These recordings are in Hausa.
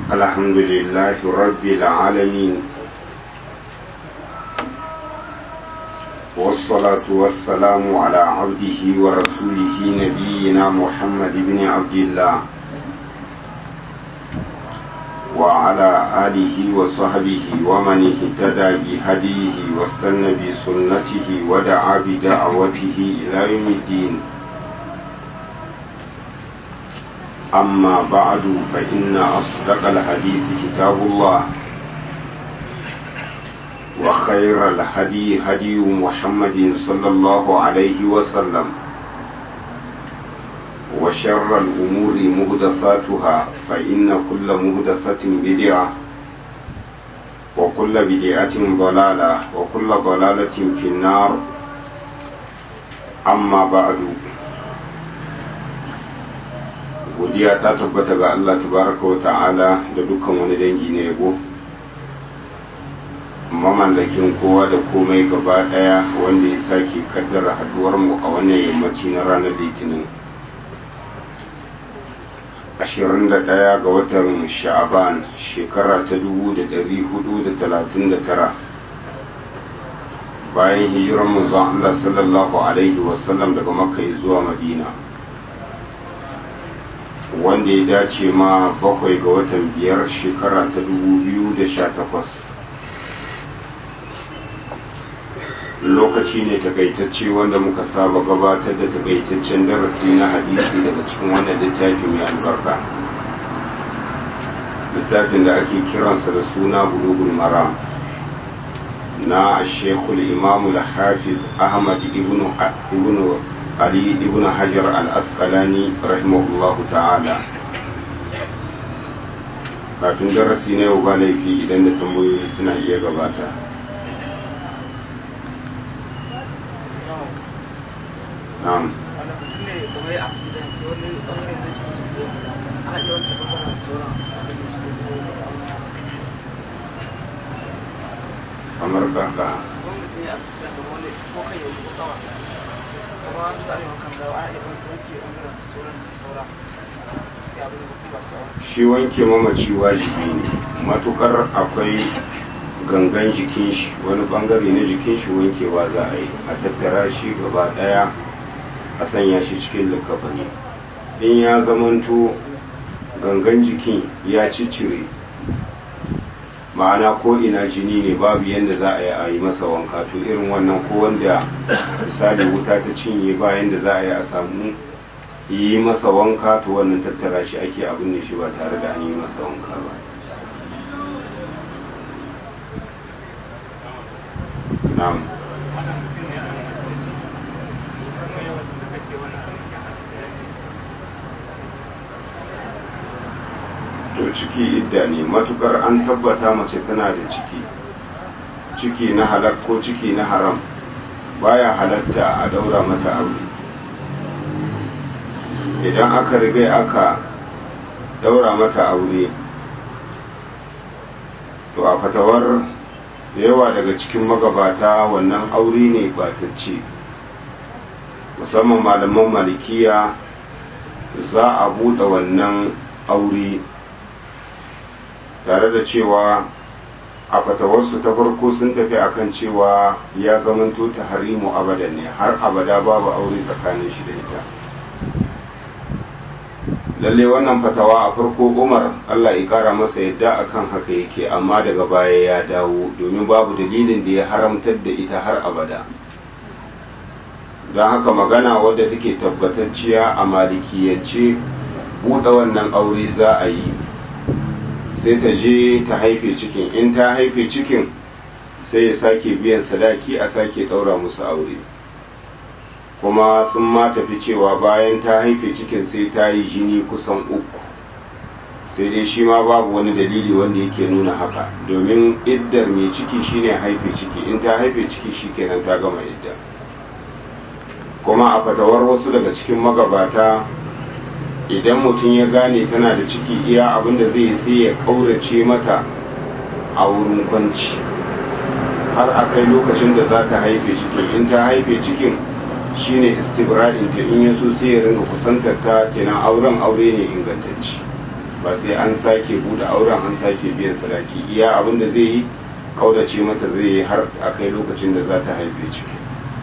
الحمد لله رب العالمين والصلاة والسلام على عبده ورسوله نبينا محمد بن عبد الله وعلى آله وصحبه ومن اهتدى بهديه واستنى بسنته ودعا بدعوته إلى يوم الدين أما بعد فإن أصدق الحديث كتاب الله وخير الهدي هدي محمد صلى الله عليه وسلم وشر الأمور مهدثاتها فإن كل مهدثة بدعة وكل بدعة ضلالة وكل ضلالة في النار أما بعد godiya ta tabbata ga Allah tabaraka wa ta'ala da dukkan wani dangi na yabo mamallakin kowa da komai gaba daya wanda ya sake kaddara haduwar mu a wannan yammaci na ranar litinin 21 ga watan sha'aban shekara ta 1439 bayan hijiran manzon Allah sallallahu alaihi wasallam daga makka zuwa madina wanda ya dace ma bakwai ga watan biyar shekara ta 2018 lokaci ne takaitacce wanda muka saba gabatar da takaitaccen darasi na hadisi daga cikin wannan littafi mai albarka littafin da ake kiransa da suna bulugul maram na shekul imamul hafiz ahmad ibn Ali ibn Hajar al-Asqalani rahimahullahu ta'ala kafin darasi na yau ba laifi idan da tambayoyi suna iya gabata na'am kamar kaka shi wanke mamaci wajibi ne matukar akwai gangan jikin shi wani bangare na jikin shi wankewa za a yi a tattara shi gaba daya a sanya shi cikin likafani in ya zamanto gangan jikin ya ciccire ma'ana ko ina jini ne babu yadda za a yi a yi masa wanka to irin wannan ko wanda misali wuta ta cinye bayan da za a yi a samu yi masa wanka to wannan tattara shi ake abin ne shi ba tare da an yi masa wanka ba na'am to ciki idda ne matukar an tabbata mace tana da ciki ciki na halak ko ciki na haram baya halatta a daura mata aure idan aka riga aka daura mata aure to a fatawar da yawa daga cikin magabata wannan aure ne batacce musamman malaman malikiya za a buɗe wannan aure tare da cewa a fatawarsu ta farko sun tafi akan cewa ya zamanto ta harimu abadan ne har abada babu aure tsakanin shi da ita lalle wannan fatawa a farko umar allah ya kara masa yadda akan haka yake amma daga baya ya dawo domin babu dalilin da ya haramtar da ita har abada don haka magana wadda take tabbatacciya a malikiyance buɗe wannan aure za a yi sai ta je ta haife cikin in ta haife cikin sai ya sake biyan sadaki a sake ɗaura musu aure kuma sun ma tafi cewa bayan ta haife cikin sai ta yi jini kusan uku sai dai shi ma babu wani dalili wanda yake nuna haka domin iddar mai ciki shine haife ciki in ta haife ciki shi kenan ta gama idda kuma a fatawar wasu daga cikin magabata idan mutum ya gane tana da ciki iya abin da zai sai ya kaurace mata a wurin kwanci har a kai lokacin da za ta haife cikin in ta haife cikin shine istibra'in ta in yaso sai ya ringa kusantar ta kenan auren aure ne ingantacci ba sai an sake bude auren an sake biyan sadaki iya abin da zai yi kaudace mata zai yi har a kai lokacin da za ta haife ciki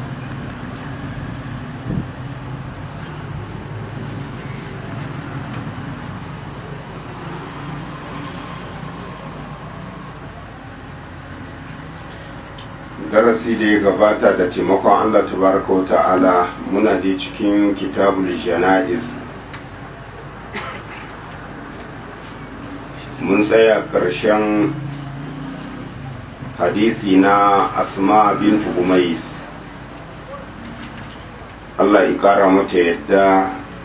darasi da ya gabata da taimakon Allah tabaraka wa ta'ala muna da cikin kitabul jana'iz mun tsaya ƙarshen hadisi na asma bin umais Allah ya ƙara mata yadda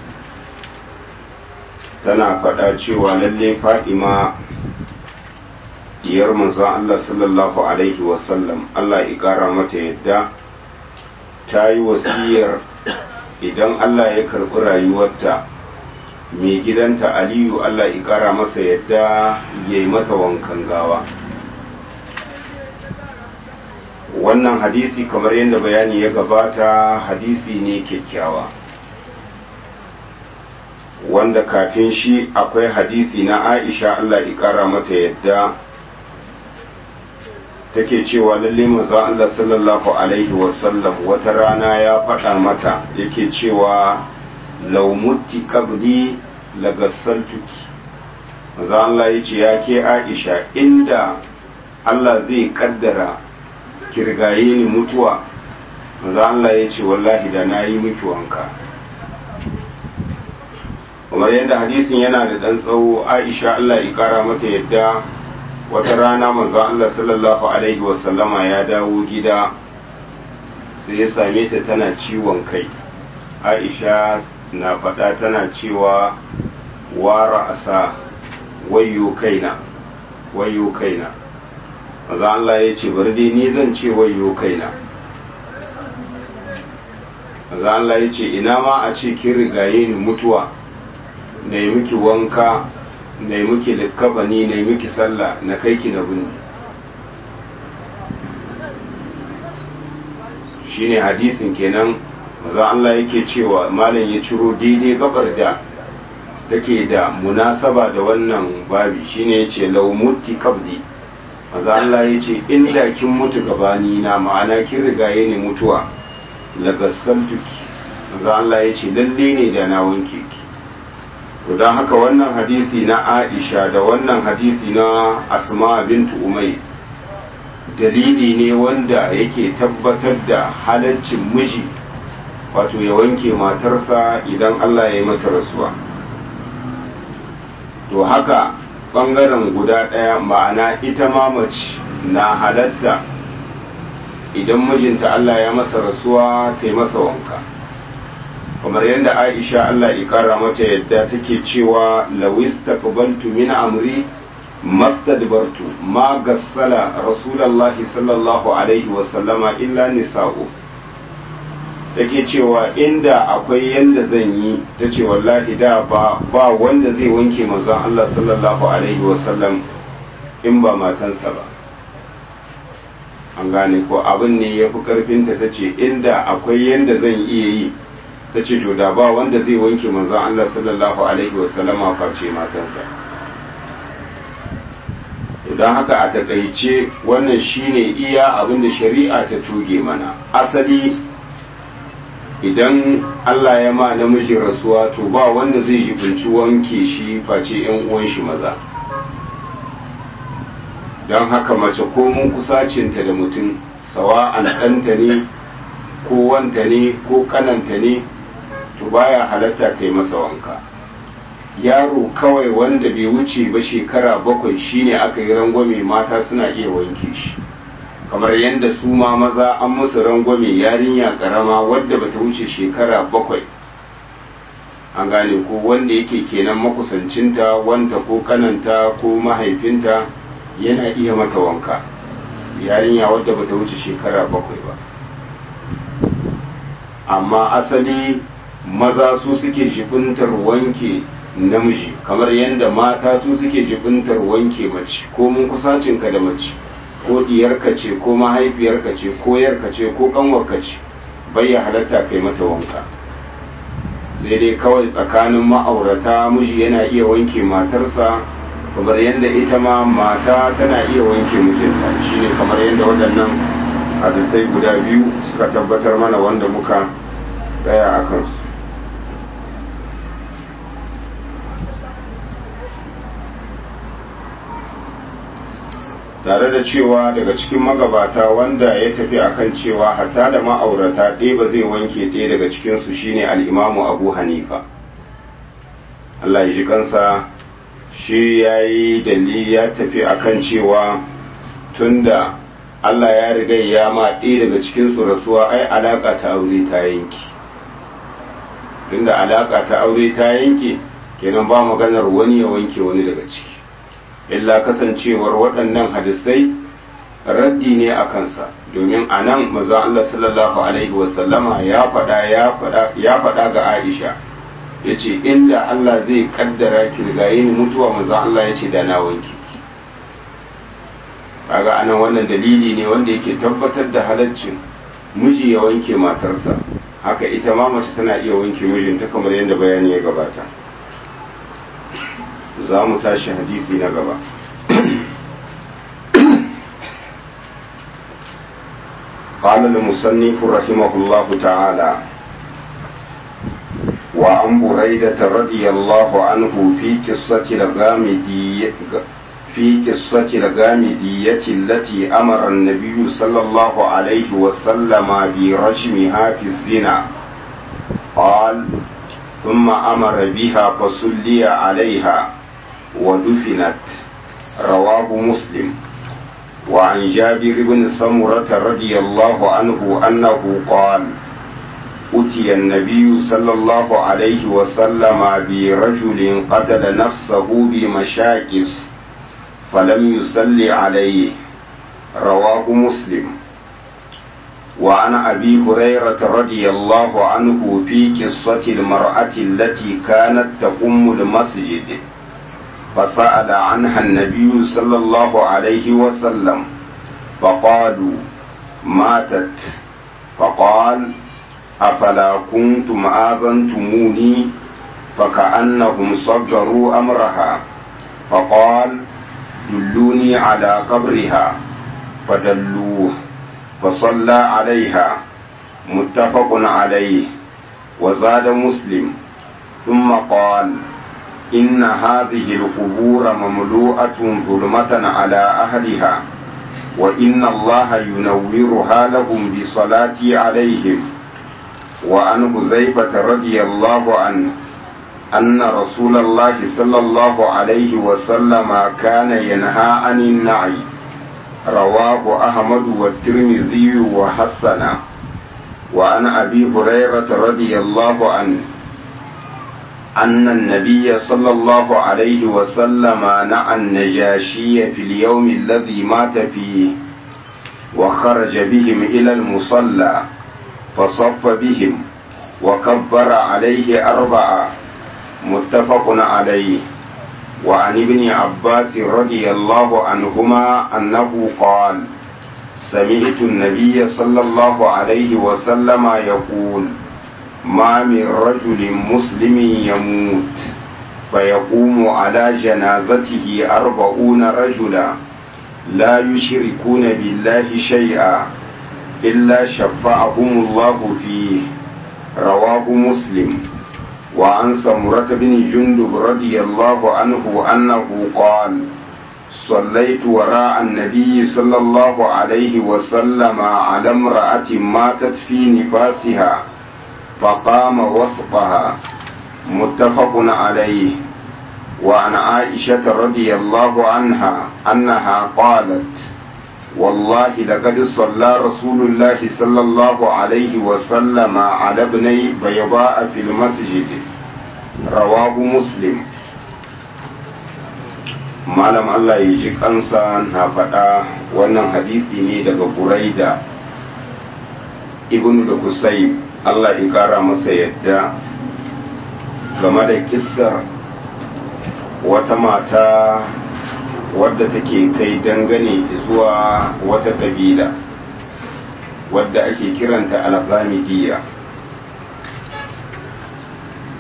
tana faɗa cewa lalle fadima diyar manzon Allah sallallahu alaihi wasallam Allah ya ƙara mata yadda ta yi wasiyar idan Allah ya karɓi rayuwarta mai gidanta aliyu Allah ya ƙara masa yadda ya yi mata wankan gawa wannan hadisi kamar yadda bayani ya gabata hadisi ne kyakkyawa wanda kafin shi akwai hadisi na aisha Allah ya ƙara mata yadda take cewa lalle manzo Allah sallallahu alaihi wasallam wata rana ya faɗa mata yake cewa law mutti qabli lagassaltuki manzo Allah yace ya ke Aisha inda Allah zai kaddara kirgaye ni mutuwa manzo Allah yace wallahi da nayi miki wanka kamar yadda hadisin yana da dan tsawo Aisha Allah ya kara mata yadda wata rana manzo Allah sallallahu alaihi wasallama ya dawo gida sai ya same ta tana ciwon kai Aisha na faɗa tana cewa wara asa wayo kaina wayo kaina manzo Allah ya ce bari dai ni zan ce wayo kaina manzo Allah ya ce ina ma a ce kin rigaye ni mutuwa na yi miki wanka na yi miki likkabani na yi miki sallah na kai ki na bini shine hadisin kenan maza Allah yake cewa malam ya ciro daidai gabar da take da munasaba da wannan babi shine yace law mutti qabli maza Allah yace inda kin mutu gabani na ma'ana kin rigaye ne mutuwa lagassantuki maza Allah yace lalle ne da na wanke ki to don haka wannan hadisi na aisha da wannan hadisi na asma bintu umais dalili ne wanda yake tabbatar da halaccin miji wato ya wanke matarsa idan allah ya yi mata rasuwa to haka ɓangaren guda ɗaya ma'ana ita ma mace na halatta idan mijinta allah ya masa rasuwa ta yi masa wanka kamar yadda aisha Allah ya kara mata yadda take cewa lawis taqbaltu min amri mastadbartu ma gassala rasulullahi sallallahu alaihi wa sallama illa nisa'u take cewa inda akwai yanda zan yi tace wallahi da ba ba wanda zai wanke manzon Allah sallallahu alaihi wa sallam in ba matansa ba an gane ko abin ne ya fi karfinta ta ce inda akwai yanda zan iya yi ta ce to da ba wanda zai wanke manzon Allah sallallahu alaihi wasallama face matansa don haka a takaice wannan shine iya abin da shari'a ta tuge mana asali idan Allah ya ma namiji rasuwa to ba wanda zai jibinci wanke shi face yan uwan shi maza don haka mace ko mun kusacinta da mutum sawa'an ɗanta ne ko wanta ne ko kananta ne to baya halatta ta yi masa wanka yaro kawai wanda bai wuce ba shekara bakwai shine aka yi rangwame mata suna iya wanke shi kamar yadda su ma maza an musu rangwame yarinya karama wadda bata wuce shekara bakwai an gane ko wanda yake kenan makusancinta wanta ko kananta ko mahaifinta yana iya mata wanka yarinya wadda bata wuce shekara bakwai ba amma asali maza su suke jibintar wanke namiji kamar yadda mata su suke jibintar wanke mace ko mun kusacinka da mace ko diyarka ce ko mahaifiyarka ce ko yarka ce ko kanwarka ce bai ya halatta kai mata wanka sai dai kawai tsakanin ma'aurata miji yana iya wanke matarsa kamar yadda ita ma mata tana iya wanke mijinta shine kamar yadda waɗannan hadisai guda biyu suka tabbatar mana wanda muka tsaya a kansu tare da cewa daga cikin magabata wanda ya tafi akan cewa hatta da ma'aurata ɗaya ba zai wanke ɗaya daga cikinsu shine al'imamu abu hanifa Allah ya ji kansa shi ya yi dalili ya tafi akan cewa tunda Allah ya riga ya ma ɗaya daga cikinsu rasuwa ai alaƙa ta aure ta yanki tunda alaƙa ta aure ta yanke kenan ba maganar wani ya wanke wani daga ciki illa kasancewar waɗannan hadisai raddi ne a kansa domin a nan maza Allah sallallahu alaihi wasallama ya faɗa ga Aisha ya ce inda Allah zai kaddara kirgaye ni mutuwa maza Allah ya ce da na wanke kaga anan wannan dalili ne wanda yake tabbatar da halaccin miji ya wanke matarsa haka ita ma mace tana iya wanke mijinta kamar yadda bayani ya gabata za mu tashi hadisi na gaba قال المصنف رحمه الله تعالى وعن بريدة رضي الله عنه في قصة الغامدية في قصة الغامدية التي أمر النبي صلى الله عليه وسلم برجمها في الزنا قال ثم أمر بها فصلي عليها ودفنت رواه مسلم وعن جابر بن سمرة رضي الله عنه أنه قال أتي النبي صلى الله عليه وسلم برجل قتل نفسه بمشاكس فلم يصل عليه رواه مسلم وعن أبي هريرة رضي الله عنه في قصة المرأة التي كانت تقوم المسجد فسأل عنها النبي صلى الله عليه وسلم فقالوا ماتت فقال أفلا كنتم آذنتموني فكأنهم صدروا أمرها فقال دلوني على قبرها فدلوه فصلى عليها متفق عليه وزاد مسلم ثم قال إن هذه القبور مملوءة ظلمة على أهلها وإن الله ينورها لهم بصلاتي عليهم وعن حذيفة رضي الله عنه أن رسول الله صلى الله عليه وسلم كان ينهى عن النعي رواه أحمد والترمذي وحسن وعن أبي هريرة رضي الله عنه أن النبي صلى الله عليه وسلم نعى النجاشي في اليوم الذي مات فيه وخرج بهم إلى المصلى فصف بهم وكبر عليه أربعة متفق عليه وعن ابن عباس رضي الله عنهما أنه قال سمعت النبي صلى الله عليه وسلم يقول ما من رجل مسلم يموت فيقوم على جنازته أربعون رجلا لا يشركون بالله شيئا إلا شفعهم الله فيه رواه مسلم وعن سمرة بن جندب رضي الله عنه أنه قال صليت وراء النبي صلى الله عليه وسلم على امرأة ماتت في نفاسها فقام وسطها متفق عليه وعن عائشة رضي الله عنها أنها قالت والله لقد صلى رسول الله صلى الله عليه وسلم على ابني بيضاء في المسجد رواه مسلم malam Allah ya ji kansa na faɗa wannan hadisi ne daga buraida ibnu da kusai Allah ya ƙara masa yadda game da kissar wata mata wadda take kai dangane zuwa wata kabila wadda ake kiranta alghamidiyya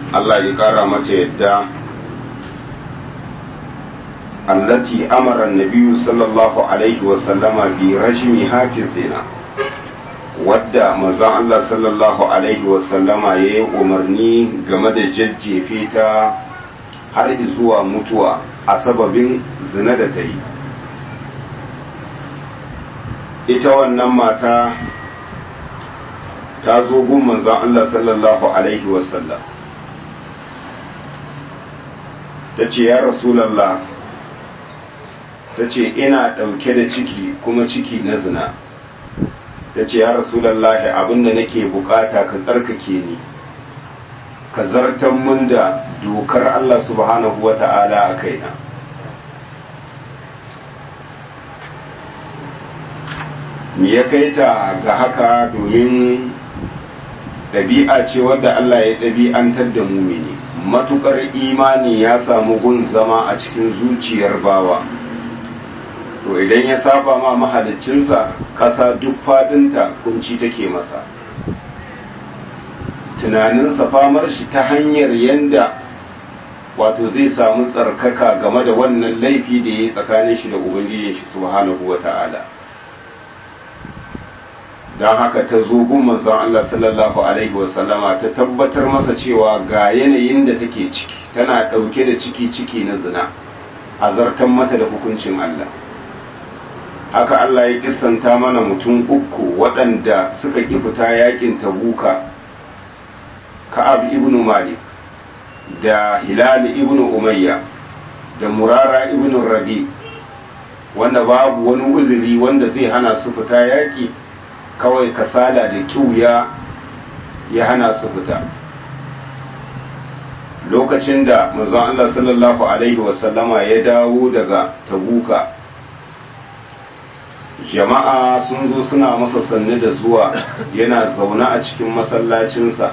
Allah ya kara mata yadda allati amara an-nabiy sallallahu alaihi wa sallama bi rajmi hafiz zina wadda manzon Allah sallallahu alaihi wa sallama yayi umarni game da jajjefe ta har zuwa mutuwa a sababin zina da ta yi ita wannan mata ta zo gun manzon Allah sallallahu alaihi wa sallam ta ce ya rasulallah ta ce ina ɗauke da ciki kuma ciki na zina ta ce ya rasulallah abinda nake bukata ka tsarkake ni ka zartan mun da dokar Allah subhanahu wa ta'ala a kaina me ya kai ta ga haka domin ɗabi'a ce wadda Allah ya ɗabi'antar da mumini matukar imani ya samu gun zama a cikin zuciyar bawa to idan ya saba ma mahalicinsa kasa duk fadinta kunci take masa tunaninsa famar shi ta hanyar yanda wato zai samu tsarkaka game da wannan laifi da ya yi tsakanin shi da ubangijin shi subhanahu wa ta'ala don haka ta zo gun manzon Allah sallallahu alaihi wasallama ta tabbatar masa cewa ga yanayin da take ciki tana ɗauke da ciki ciki na zina a zartan mata da hukuncin Allah haka Allah ya kissanta mana mutum uku waɗanda suka ƙi fita yakin tabuka ka'ab ibn malik da hilal ibn umayya da murara ibn rabi wanda babu wani uzuri wanda zai hana su fita yaki kawai kasala da kiwuya ya hana su fita lokacin da manzon Allah sallallahu alaihi wasallama ya dawo daga tabuka jama'a sun zo suna masa sannu da zuwa yana zaune a cikin masallacinsa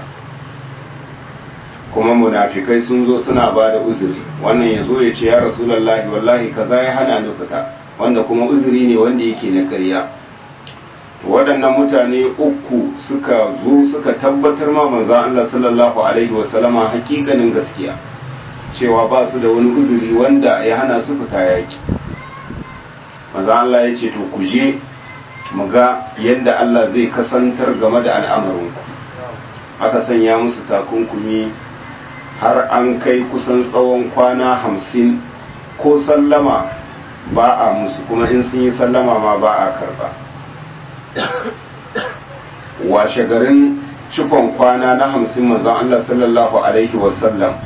kuma munafikai sun zo suna ba da uzuri wannan ya zo ya ce ya rasulallahi wallahi kaza ya hana ni fita wanda kuma uzuri ne wanda yake na ƙarya waɗannan mutane uku suka zo suka tabbatar ma manzan Allah sallallahu alaihi wasallama hakikanin gaskiya cewa ba su da wani uzuri wanda ya hana su fita yaki manzan Allah ya ce to ku je mu ga yadda Allah zai kasantar game da al'amarinku aka sanya musu takunkumi har an kai kusan tsawon kwana hamsin ko sallama ba a musu kuma in sun yi sallama ma ba a karba washe garin cikon kwana na hamsin manzon Allah sallallahu alaihi wasallam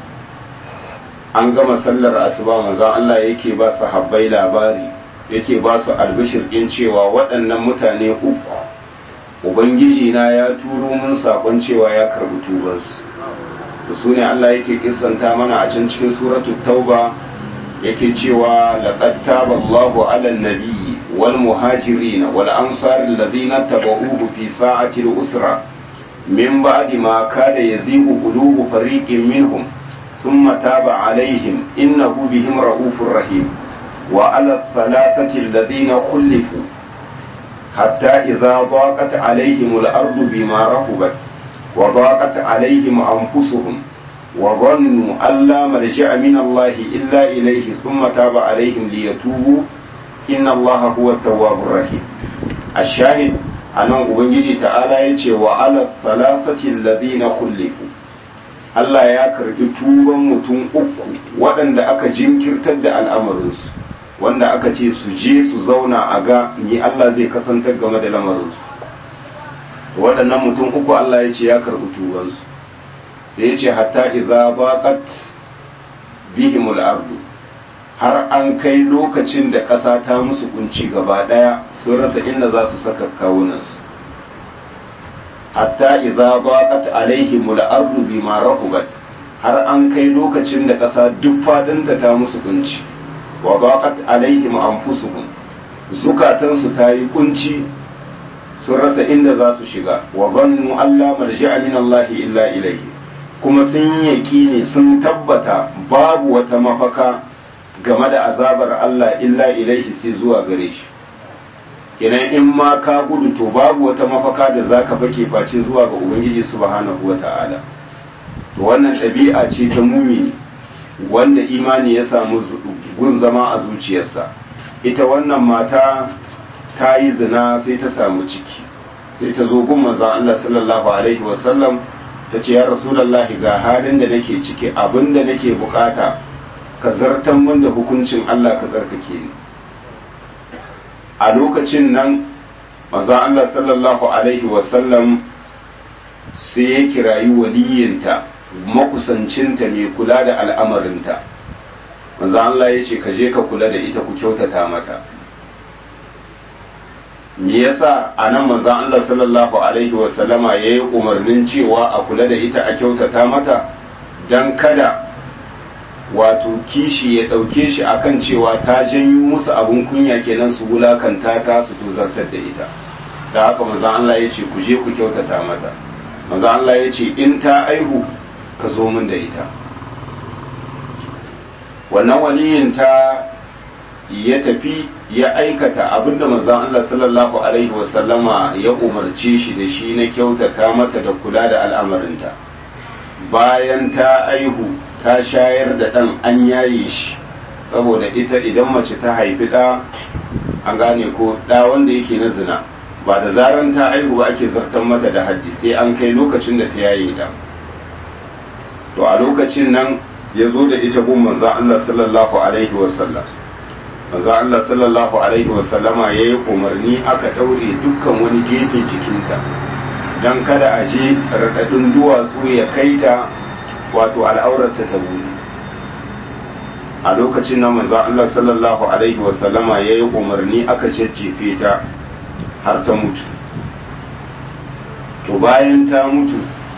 an gama sallar asuba manzon Allah yake ba su habbai labari yake ba su albishir ɗin cewa waɗannan mutane uku ubangiji na ya turo mun saƙon cewa ya karɓi tubansu su ne Allah yake kissanta mana a can cikin suratul tauba yake cewa laqad taba Allahu 'alan nabiyyi wal muhajirin wal ansar alladhina tabauhu fi sa'ati al-usra min ba'di ma kada yazigu qulubu fariqin minhum thumma taba 'alayhim innahu bihim ra'ufur rahim wa 'ala thalathati alladhina khulifu hatta idha daqat 'alayhim al-ardu bima rahubat وضاقت عليهم أنفسهم وظنوا أن لا ملجأ من الله إلا إليه ثم تاب عليهم ليتوبوا إن الله هو التواب الرحيم الشاهد أنا أبنجي تعالى يتي وعلى الثلاثة الذين خلفوا Allah ya karbi tuban mutum uku waɗanda aka jinkirtar da al'amarinsu wanda aka ce su je su zauna a ga ni Allah zai kasantar game da lamarinsu waɗannan mutum uku Allah ya ce ya karɓi tubansu sai ya ce hatta idza baqat bihimul ardu har an kai lokacin da ƙasa ta musu kunci gaba ɗaya sun rasa inda za su saka kawunansu hatta idza baqat alaihimul ardu bima rahubat har an kai lokacin da ƙasa duk fadinta ta musu kunci wa baqat alaihim anfusuhum zukatansu ta yi kunci sun rasa inda za su shiga wa zannu Allah marji'a min Allah illa ilaihi kuma sun yaƙini sun tabbata babu wata mafaka game da azabar Allah illa ilaihi sai zuwa gare shi kenan in ma ka gudu to babu wata mafaka da zaka fake face zuwa ga ubangiji subhanahu wata'ala to wannan ɗabi'a ce ta mumini wanda imani ya samu gun zama a zuciyarsa ita wannan mata ta yi zina sai ta samu ciki sai ta zo gun manzon Allah sallallahu alaihi wasallam ta ce ya rasulullahi ga halin da nake ciki abin da nake bukata ka zartan min da hukuncin Allah ka tsarkake ni a lokacin nan manzon Allah sallallahu alaihi wasallam sai ya kirayi waliyinta makusancinta mai kula da al'amarinta manzo Allah ya ce ka je ka kula da ita ku kyautata mata me yasa anan manzo Allah sallallahu alaihi wa sallama yayi umarnin cewa a kula da ita a kyautata mata dan kada wato kishi ya dauke shi akan cewa ta janyo musu abun kunya kenan su wulakanta ta su tozartar da ita da haka manzo Allah ya ce ku je ku kyautata mata manzo Allah ya ce in ta aihu ka zo min da ita wannan waliyin ta ya tafi ya aikata abinda manzon Allah sallallahu alaihi wasallama ya umarce shi da shi na kyautata mata da kula da al'amarinta bayan ta aihu ta shayar da ɗan an yaye shi saboda ita idan mace ta haifi ɗa an gane ko ɗa wanda yake na zina ba da zaran ta aihu ba ake zartar mata da haddi sai an kai lokacin da ta yaye ɗa to a lokacin nan ya zo da ita gun manzo Allah sallallahu alaihi wasallam manzo Allah sallallahu alaihi wasallama ya yi umarni aka ɗaure dukkan wani gefe jikinta don kada a je raɗaɗin duwatsu ya kai ta wato al'aurarta ta buri a lokacin nan manzo Allah sallallahu alaihi wasallama ya yi umarni aka jajjefe ta har ta mutu to bayan ta mutu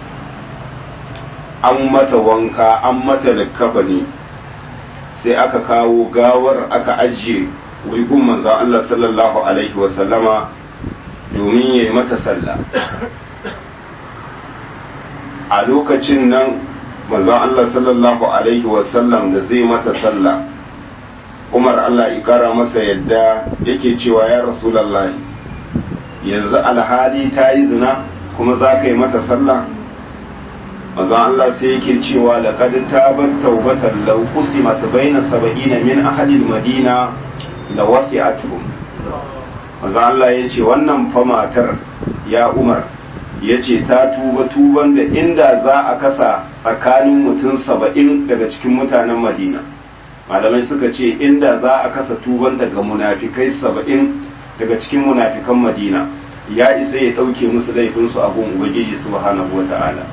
an mata wanka an mata likkafani sai aka kawo gawar aka ajiye wigun manzo Allah sallallahu alaihi wasallama domin ya yi mata sallah a lokacin nan manzon Allah sallallahu alaihi wasallam da zai mata sallah Umar Allah ikara masa yadda yake cewa ya Rasulallah yanzu alhali ta yi zina kuma za ka yi mata sallah manzon Allah sai yake cewa laqad tabat tawbatan law qusimat baina sab'ina min ahli madina la wasi'atuhum manzon Allah yace wannan fa matar ya Umar ya ce ta tuba tuban da inda za a kasa tsakanin mutum saba'in daga cikin mutanen madina malamai suka ce inda za a kasa tuban daga munafikai saba'in daga cikin munafikan madina ya isa ya ɗauke musu laifinsu a gun ubangiji subhanahu wata'ala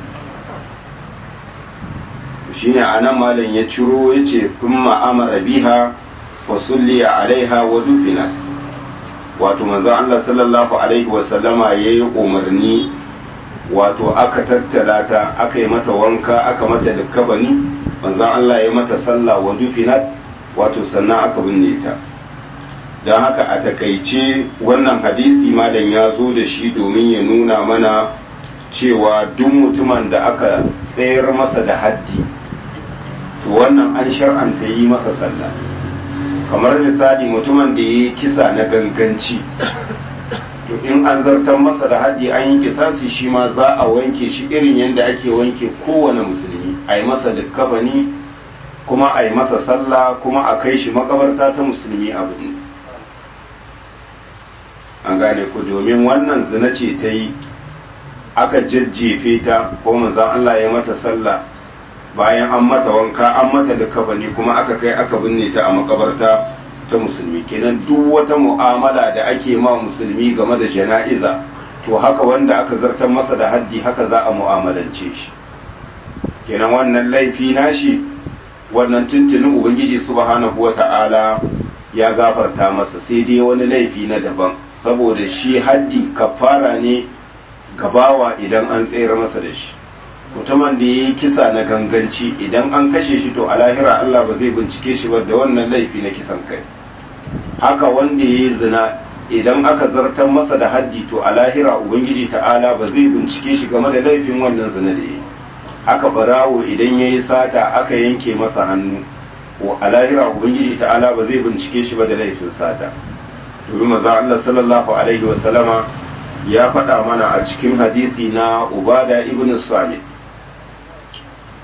shine a nan malam ya ciro ya ce kun ma'amara biha wa sulliya alaiha wa dufina wato manzon Allah sallallahu alaihi wasallama ya yi umarni wato aka tattala ta aka yi mata wanka aka mata dukkabani manzon Allah ya mata sallah wa dufinat wato sannan aka binne ta don haka a takaice wannan hadisi malam ya zo da shi domin ya nuna mana cewa duk mutumin da aka tsayar masa da haddi to wannan an shar'anta yi masa sallah kamar misali mutumin da ya yi kisa na ganganci to in an zartar masa da haddi an yi kisasi shi ma za a wanke shi irin yadda ake wanke kowane musulmi a yi masa dukkabani kuma a yi masa sallah kuma a kai shi makabarta ta musulmi abu ne an gane ku domin wannan zina ce ta yi aka jajjefe ta ko manzan Allah ya mata sallah bayan an mata wanka an mata dukkabani kuma aka kai aka binne ta a makabarta ta musulmi kenan duk wata mu'amala da ake ma musulmi game da jana'iza to haka wanda aka zartar masa da haddi haka za a mu'amalance shi kenan wannan laifi nashi wannan tuntunin ubangiji subhanahu wata'ala ya gafarta masa sai dai wani laifi na daban saboda shi haddi kafara ne gabawa idan an tsayar masa da shi mutumin da ya yi kisa na ganganci idan an kashe shi to a lahira Allah ba zai bincike shi ba da wannan laifi na kisan kai haka wanda ya yi zina idan aka zartar masa da haddi to a lahira ubangiji ta'ala ba zai bincike shi game da laifin wannan zina da ya yi haka barawo idan ya yi sata aka yanke masa hannu a lahira ubangiji ta'ala ba zai bincike shi ba da laifin sata domin maza Allah sallallahu alaihi wa sallama ya faɗa mana a cikin hadisi na ubada ibn samit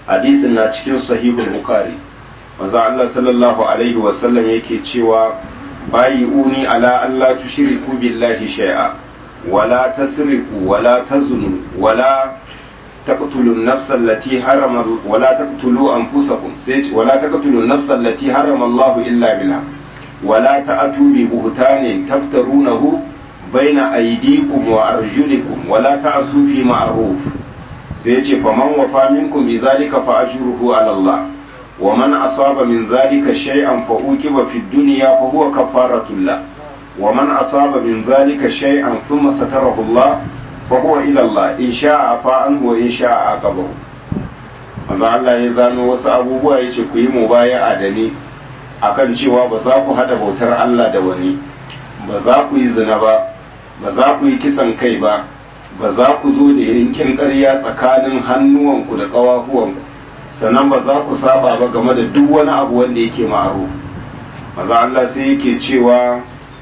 hadisin na cikin sahihul bukhari manzo Allah sallallahu alaihi wasallam yake cewa bayi uni ala Allah tushriku billahi shay'a wala tasriqu wala tazunu wala تقتلوا النفس التي حرم ولا تقتلوا أنفسكم ولا تقتلوا النفس التي حرم الله إلا بالحق ولا تأتوا ببهتان تفترونه بين أيديكم وأرجلكم ولا تعصوا في معروف سيتي فمن وفى منكم بذلك فأجره على الله ومن أصاب من ذلك شيئا فأوكب في الدنيا فهو كفارة الله ومن أصاب من ذلك شيئا ثم ستره الله fahuwa ilallah in sha'a fa'anhu wa in sha'a aqabahu manzo Allah ya zano wasu abubuwa yace ku yi mubaya'a da ni akan cewa ba za ku hada bautar Allah da wani ba za ku yi zina ba ba za ku yi kisan kai ba ba za ku zo da yankin ƙarya tsakanin hannuwanku da ƙawahuwanku sannan ba za ku saba ba game da duk wani abu wanda yake ma'aro manzo Allah sai yake cewa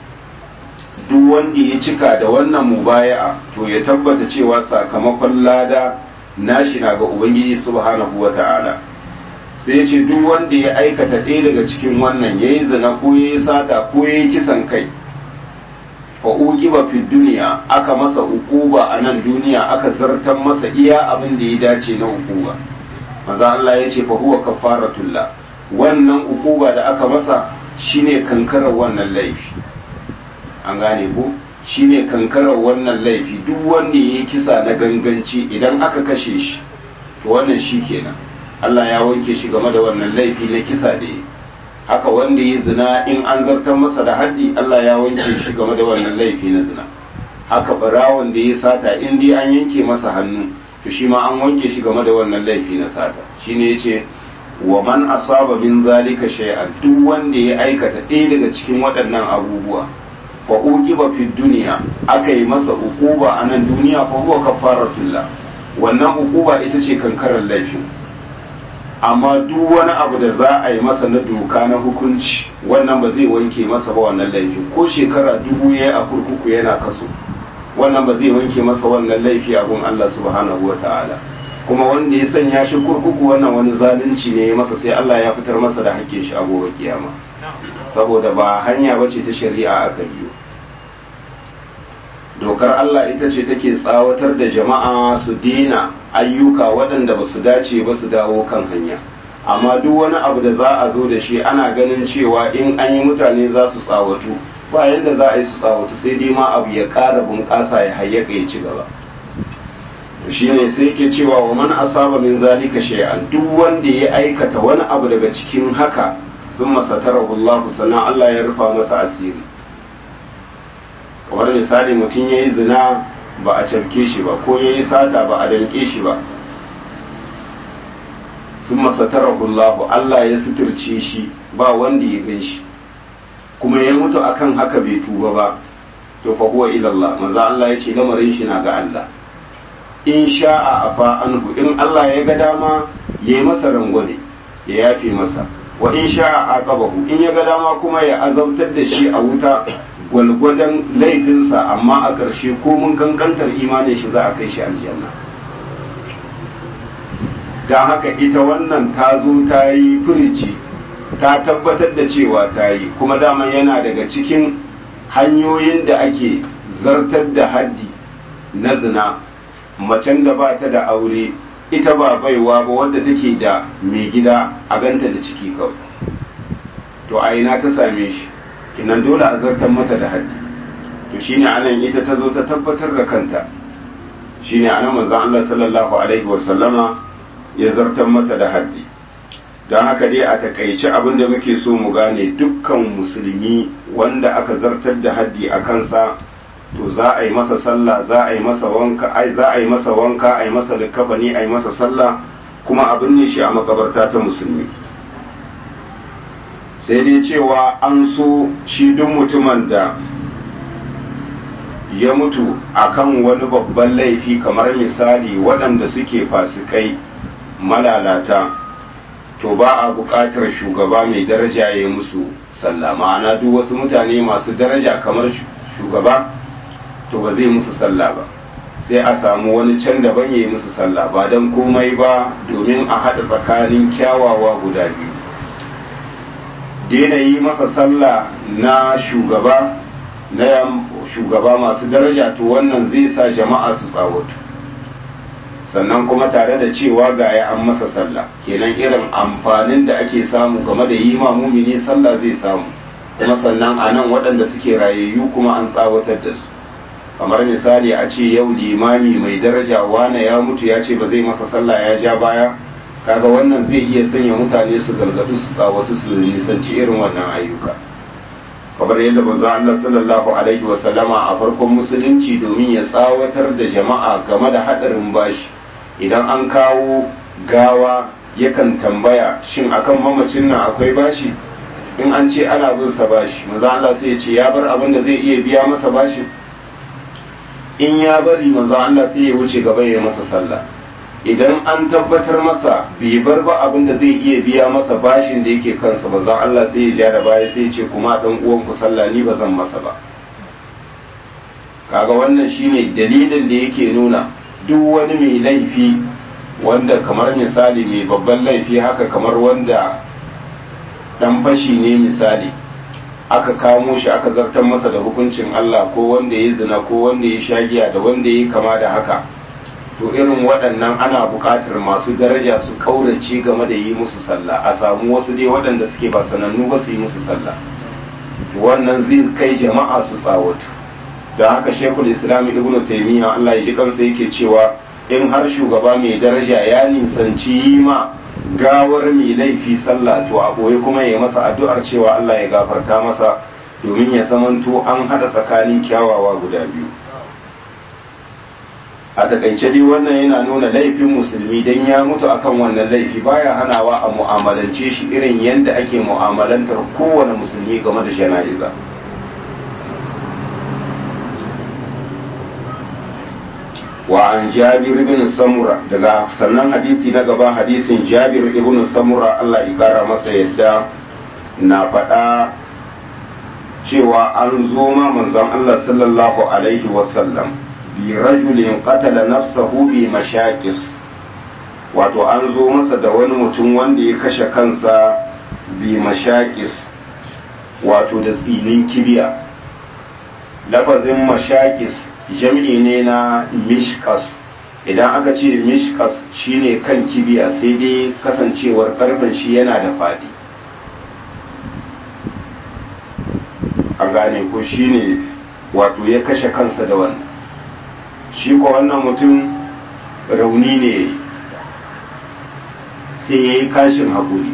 duk wanda ya cika da wannan mubaya'a to ya tabbata cewa sakamakon lada nashi na ga ubangiji subhanahu wata'ala sai ce duk wanda ya aikata ɗaya daga cikin wannan ya yi zina ko ya yi sata ko ya yi kisan kai fa uqiba fi duniya aka masa ukuba a nan duniya aka zartar masa iya abin da ya dace na ukuba maza Allah ya ce fa huwa kafaratullah wannan ukuba da aka masa shine kankarar wannan laifi an gane ko shine kankarar wannan laifi duk wanda ya yi kisa na ganganci idan aka kashe shi to wannan shi kenan Allah ya wanke shi game da wannan laifi na kisa da yi haka wanda ya zina in an zartar masa da haddi Allah ya wanke shi game da wannan laifi na zina haka barawon da ya sata in dai an yanke masa hannu to shi ma an wanke shi game da wannan laifi na sata shine yace wa man asaba min zalika shay'an duk wanda ya aikata ɗaya daga cikin waɗannan abubuwa fa uqiba fi dunya aka yi masa ukuba a nan duniya fa huwa kafaratullah wannan ukuba ita ce kankarar laifin amma duk wani abu da za a yi masa na doka na hukunci wannan ba zai wanke masa ba wannan laifin ko shekara dubu ya a kurkuku yana kaso wannan ba zai wanke masa wannan laifi a gun Allah subhanahu wata'ala kuma wanda ya sanya shi kurkuku wannan wani zalunci ne ya masa sai Allah ya fitar masa da hakkin shi a gobe kiyama saboda ba hanya bace ta shari'a aka biyo dokar Allah ita ce take tsawatar da jama'a su dina ayyuka waɗanda ba su dace ba su dawo kan hanya amma duk wani abu da za a zo da shi ana ganin cewa in an yi mutane za su tsawatu ba yadda za a yi su tsawatu sai dai ma abu ya ƙara bunƙasa ya hayyaka ya ci gaba shi ne sai ke cewa wa man asaba min zalika shay'an duk wanda ya aikata wani abu daga cikin haka sun masatarahu Allah sannan Allah ya rufa masa asiri kamar misali mutum ya yi zina ba a cafke shi ba ko ya yi sata ba a danke shi ba sun masatarahullahu Allah ya suturce shi ba wanda ya gan shi kuma ya mutu akan haka bai tuba ba to fa huwa ila Allah maza Allah ya ce lamarin shi na ga Allah in sha'a afa anhu in Allah ya ga dama ya yi masa rangwame ya yafe masa wa in sha'a aqabahu in ya ga dama kuma ya azabtar da shi a wuta gwalgwadon laifinsa amma a ƙarshe ko mun kankantar imanin shi za a kai shi aljanna don haka ita wannan ta zo ta yi firici ta tabbatar da cewa ta yi kuma dama yana daga cikin hanyoyin da ake zartar da haddi na zina macen da ba ta da aure ita ba baiwa ba wadda take da mai gida a ganta da ciki kawai to a ina ta same shi kinan dole a zartar mata da haddi to shine anan ita ta zo ta tabbatar da kanta shine anan manzon Allah sallallahu alaihi wasallama ya zartar mata da haddi don haka dai a takaice abin da muke so mu gane dukkan musulmi wanda aka zartar da haddi a kansa to za a yi masa sallah za a yi masa wanka ai za a yi masa wanka a yi masa likafani a yi masa sallah kuma abin ne shi a makabarta ta musulmi sai dai cewa an so shi duk mutumin da ya mutu akan wani babban laifi kamar misali waɗanda suke fasikai malalata to ba a buƙatar shugaba mai daraja ya musu sallah ma'ana duk wasu mutane masu daraja kamar shugaba to ba zai musu sallah ba sai a samu wani can daban ya yi musu sallah ba don komai ba domin a haɗa tsakanin kyawawa guda biyu daina yi masa sallah na shugaba na shugaba masu daraja to wannan zai sa jama'a su tsawatu sannan kuma tare da cewa ga ya an masa sallah kenan irin amfanin da ake samu game da yi ma mumini sallah zai samu kuma sannan a nan waɗanda suke rayayyu kuma an tsawatar da su kamar misali a ce yau limami mai daraja wane ya mutu ya ce ba zai masa sallah ya ja baya kaga wannan zai iya sanya mutane su gargadu su tsawatu su nisanci irin wannan ayyuka kamar yadda manzo Allah sallallahu alaihi wa sallama a farkon musulunci domin ya tsawatar da jama'a game da hadarin bashi idan an kawo gawa yakan tambaya shin akan mamacin nan akwai bashi in an ce ana bin sa bashi manzo Allah sai ya ce ya bar abin da zai iya biya masa bashi in ya bari manzo Allah sai ya wuce gaba ya masa sallah idan an tabbatar masa bai bar ba abin da zai iya biya masa bashin da yake kansa ba zan Allah sai ya ja da baya sai ya ce kuma dan uwan ku sallah ni ba zan masa ba kaga wannan shine dalilin da yake nuna duk wani mai laifi wanda kamar misali mai babban laifi haka kamar wanda dan fashi ne misali aka kamo shi aka zartar masa da hukuncin Allah ko wanda ya zina ko wanda ya shagiya da wanda ya kama da haka to irin waɗannan ana buƙatar masu daraja su ƙaurace game da yi musu sallah a samu wasu dai waɗanda suke ba sanannu ba su yi musu sallah wannan zai kai jama'a su tsawatu da haka shekul islam ibnu taymiya Allah ya ji kansa yake cewa in har shugaba mai daraja ya nisanci yi ma gawar mai laifi sallah to a ɓoye kuma ya masa addu'ar cewa Allah ya gafarta masa domin ya zamanto an haɗa tsakanin kyawawa guda biyu a takaice dai wannan yana nuna laifin musulmi dan ya mutu akan wannan laifi baya hanawa a mu'amalance shi irin yadda ake mu'amalantar kowane musulmi game da jana'iza wa an jabir ibn samura daga sannan hadisi na gaba hadisin jabir ibn samura Allah ya kara masa yadda na faɗa cewa an zo ma manzon Allah sallallahu alaihi wasallam bi rajulin qatala nafsahu bi mashaqis wato an zo masa da wani mutum wanda ya kashe kansa bi mashaqis wato da tsinin kibiya lafazin mashaqis jam'i ne na mishkas idan aka ce mishkas shine kan kibiya sai dai kasancewar karfin shi yana da fadi a gane ko shine wato ya kashe kansa da wannan shi ko wannan mutum rauni ne sai ya yi kashin haƙuri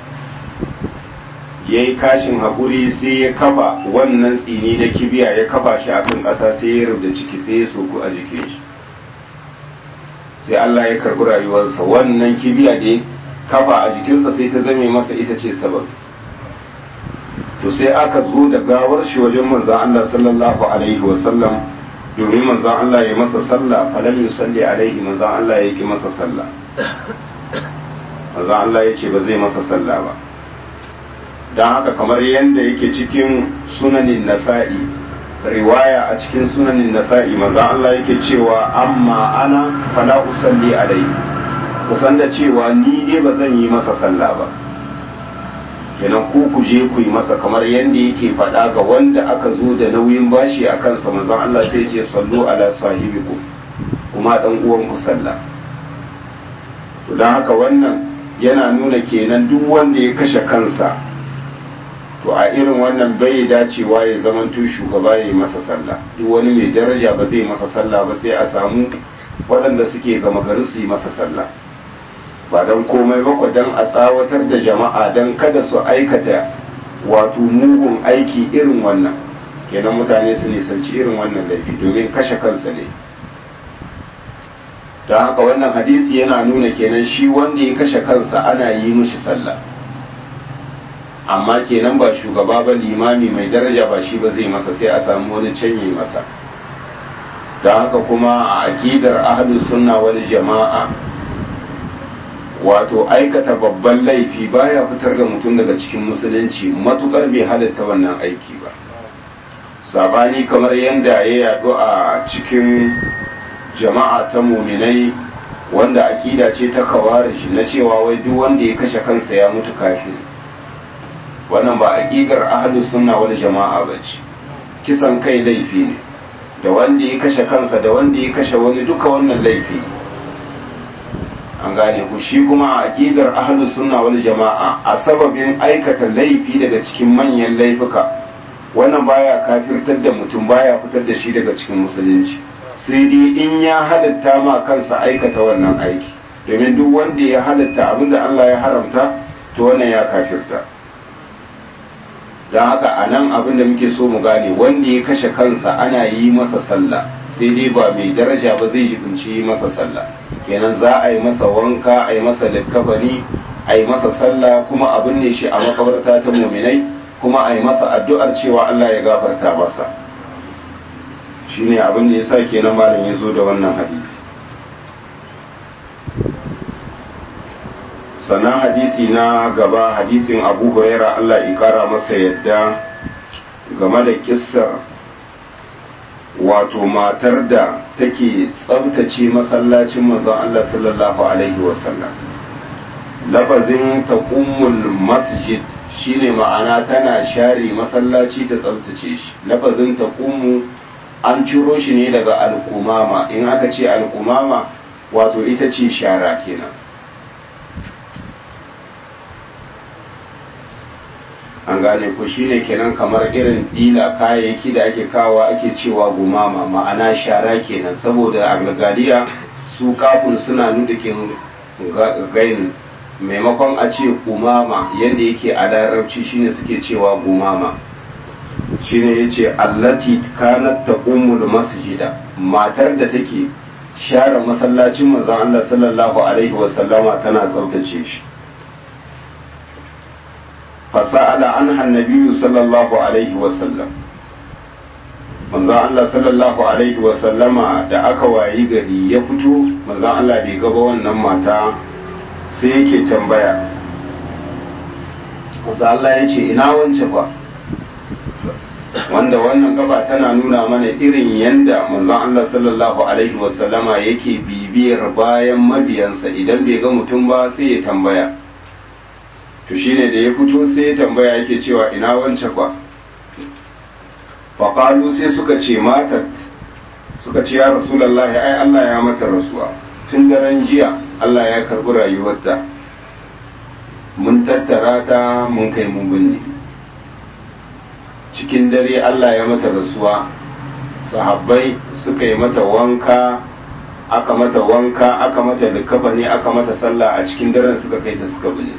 ya yi kashin haƙuri sai ya kafa wannan tsini na kibiya ya kafa shi akan ƙasa sai ya rubda ciki sai ya soku a jikin shi sai Allah ya karɓi rayuwarsa wannan kibiya da ya kafa a jikinsa sai ta zame masa ita ce sabab to sai aka zo da gawar shi wajen manzan Allah sallallahu alaihi wasallam domin manzan Allah ya masa sallah falam yusalli alaihi manzan Allah ya ki masa sallah manzan Allah ya ce ba zai masa sallah ba don haka kamar yadda yake cikin sunanin nasa'i riwaya a cikin sunanin nasa'i manzan Allah yake cewa amma ana fala usalli alaihi kusan da cewa ni dai ba zan yi masa sallah ba kenan ku ku je ku yi masa kamar yadda yake faɗa ga wanda aka zo da nauyin bashi a kansa manzon Allah sai ce sallu ala sahibiku kuma dan uwan ku sallah to dan haka wannan yana nuna kenan duk wanda ya kashe kansa to a irin wannan bai dacewa ya zamanto shugaba ya yi masa sallah duk wani mai daraja ba zai masa sallah ba sai a samu waɗanda suke gama gari su yi masa sallah ba don komai ba don a tsawatar da jama'a don kada su aikata wato mugun aiki irin wannan kenan mutane su nisanci irin wannan laifi domin kashe kansa ne don haka wannan hadisi yana nuna kenan shi wanda ya kashe kansa ana yi mishi sallah amma kenan ba shugaba ba limami mai daraja ba shi ba zai masa sai a samu wani canye masa don haka kuma a aƙidar ahlus sunna wal jama'a wato aikata babban laifi baya fitar da mutum daga cikin musulunci matukar bai halatta wannan aiki ba sabani kamar yadda ya yadu a cikin jama'a ta muminai wanda akida ce ta khawarij na cewa wai duk wanda ya kashe kansa ya mutu kafiri wannan ba aqidar ahlus sunna wal jama'a bace kisan kai laifi ne da wanda ya kashe kansa da wanda ya kashe wani duka wannan laifi ne an gane ku shi kuma aqidar ahlus sunna wal jama'a a sababin aikata laifi daga cikin manyan laifuka wannan baya kafirtar da mutum baya fitar da shi daga cikin musulunci sai dai in ya halatta ma kansa aikata wannan aiki domin duk wanda ya halatta abinda Allah ya haramta to wannan ya kafirta don haka a nan abin da muke so mu gane wanda ya kashe kansa ana yi masa sallah sai dai ba mai daraja ba zai jibinci yi masa sallah kenan za a yi masa wanka a yi masa likkabari a yi masa sallah kuma abin ne shi a makabarta ta muminai kuma a yi masa addu'ar cewa Allah ya gafarta masa shine abin da ya sa kenan malam ya zo da wannan hadisi sannan hadisi na gaba hadisin abu huraira Allah ya kara masa yadda game da kissar wato matar da take tsabtace masallacin manzon Allah sallallahu alaihi wasallam lafazin taqummul masjid shine ma'ana tana share masallaci ta tsabtace shi lafazin taqummu an ciro shi ne daga alkumama in aka ce alkumama wato ita ce shara kenan an gane ko shine kenan kamar irin dila kayayyaki da ake kawo ake cewa gumama ma'ana shara kenan saboda a gagaliya su kafin suna nudukin gain maimakon a ce gumama yadda yake a larabci shine suke cewa gumama shine yace allati kanat taqumul masjida matar da take share masallacin manzon Allah sallallahu alaihi wasallama tana tsaftace shi fasa'ala anha annabiyyu sallallahu alaihi wasallam manzon Allah sallallahu alaihi wasallama da aka wayi gari ya fito manzon Allah bai gaba wannan mata sai yake tambaya manzon Allah ya ce ina wance fa wanda wannan gaba tana nuna mana irin yanda manzon Allah sallallahu alaihi wasallama yake bibiyar bayan mabiyansa idan bai ga mutum ba sai ya tambaya to shine da ya fito sai ya tambaya yake cewa ina wance kwa faƙalu sai suka ce matat suka ce ya rasulallahi ai Allah ya mata rasuwa tun daren jiya Allah ya karɓi rayuwarta mun tattara ta mun kai mun binne cikin dare Allah ya mata rasuwa sahabbai suka yi mata wanka aka mata wanka aka mata likafani aka mata sallah a cikin daren suka kai ta suka bune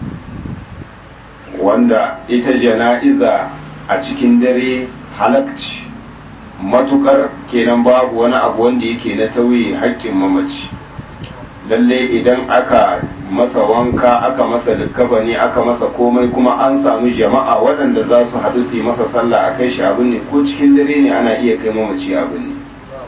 wanda ita jana'iza a cikin dare halakci matukar kenan babu wani abu wanda yake na tauye haƙƙin mamaci lalle idan aka masa wanka aka masa likkabani aka masa komai kuma an samu jama'a waɗanda za su haɗu su yi masa sallah a kai shi abin ne ko cikin dare ne ana iya kai mamaci abin ne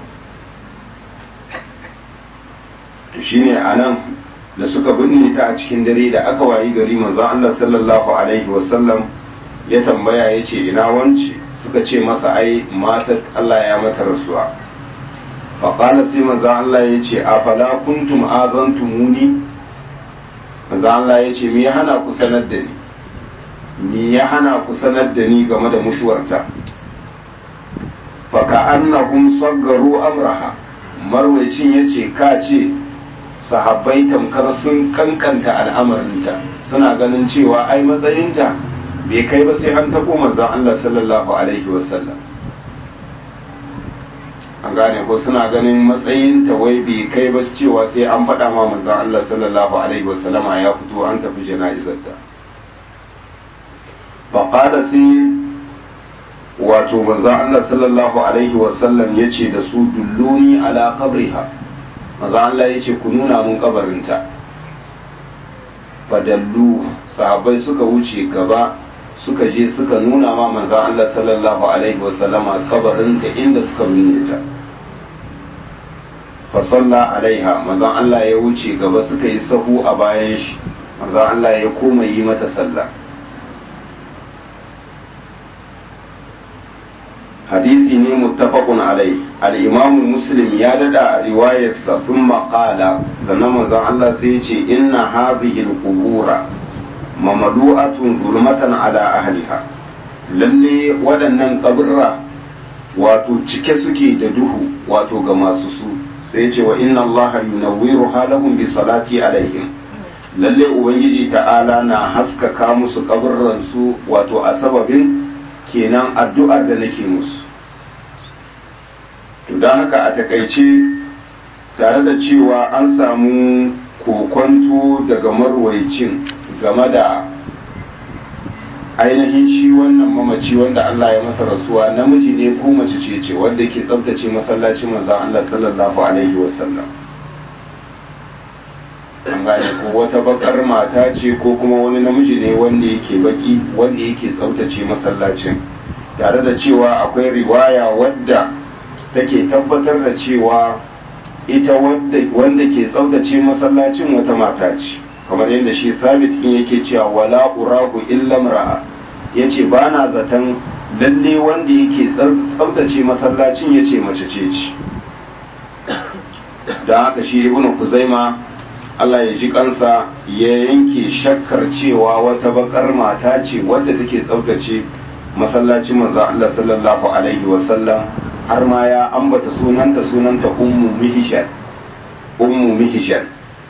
to shine a nan da suka binne ta a cikin dare da aka wayi gari manzon Allah sallallahu alaihi wasallam ya tambaya ya ce ina wance suka ce masa ai matar Allah ya mata rasuwa faƙala sai manzo Allah ya ce a fala kuntum azantumuni manzo Allah ya ce me ya hana ku sanar da ni me ya hana ku sanar da ni game da mutuwarta fa ka annahum saggaru amraha marwaycin yace ka ce sahabbai tamkar sun kankanta al'amarinta suna ganin cewa ai matsayinta bai kai ba sai an taɓo manzon Allah sallallahu alaihi wasallam an gane ko suna ganin matsayin ta wai bai kai ba cewa sai an faɗa ma manzon Allah sallallahu alaihi wasallama ya fito an tafi jana'izar ta faqala sai wato manzon Allah sallallahu alaihi wasallam yace da su dulluni ala qabriha manzon Allah yace ku nuna mun kabarinta fadallu sahabbai suka wuce gaba suka je suka nuna ma manzan Allah sallallahu alaihi wasallama kabarinta inda suka binne ta fa salla alaiha manzan Allah ya wuce gaba suka yi sahu a bayan shi manzan Allah ya koma yi mata sallah hadisi ne muttafaqun alai al-imamu muslim ya dada a riwayarsa thumma qala sannan manzon Allah sai ya ce inna hadhihi al-qubura mamadu'atun zulmatan ala ahliha lalle waɗannan kaburra wato cike suke da duhu wato ga masu su sai ce wa inna allaha yunawwiru halahum bi salati alaihim lalle ubangiji ta'ala na haskaka musu kaburran su wato a sababin kenan addu'ar da nake musu to don haka a takaice tare da cewa an samu kokonto daga marwaicin game da ainihin shi wannan mamaci wanda Allah ya masa rasuwa namiji ne ko mace ce ce wanda ke tsabtace masallacin manzon Allah sallallahu alaihi wasallam an gane ko wata bakar mata ce ko kuma wani namiji ne wanda yake baki wanda yake tsabtace masallacin tare da cewa akwai riwaya wadda take tabbatar da cewa ita wanda ke tsabtace masallacin wata mata ce kamar yadda shi sabit in yake cewa wala urahu illa mar'a yace ba na zaton lalle wanda yake tsabtace masallacin yace mace ce ce da haka shi ibnu kuzaima Allah ya ji kansa ya yanke shakkar cewa wata bakar mata ce wadda take tsabtace masallacin manzo Allah sallallahu alaihi wasallam har ma ya ambata sunanta sunanta ummu mihishan ummu mihishan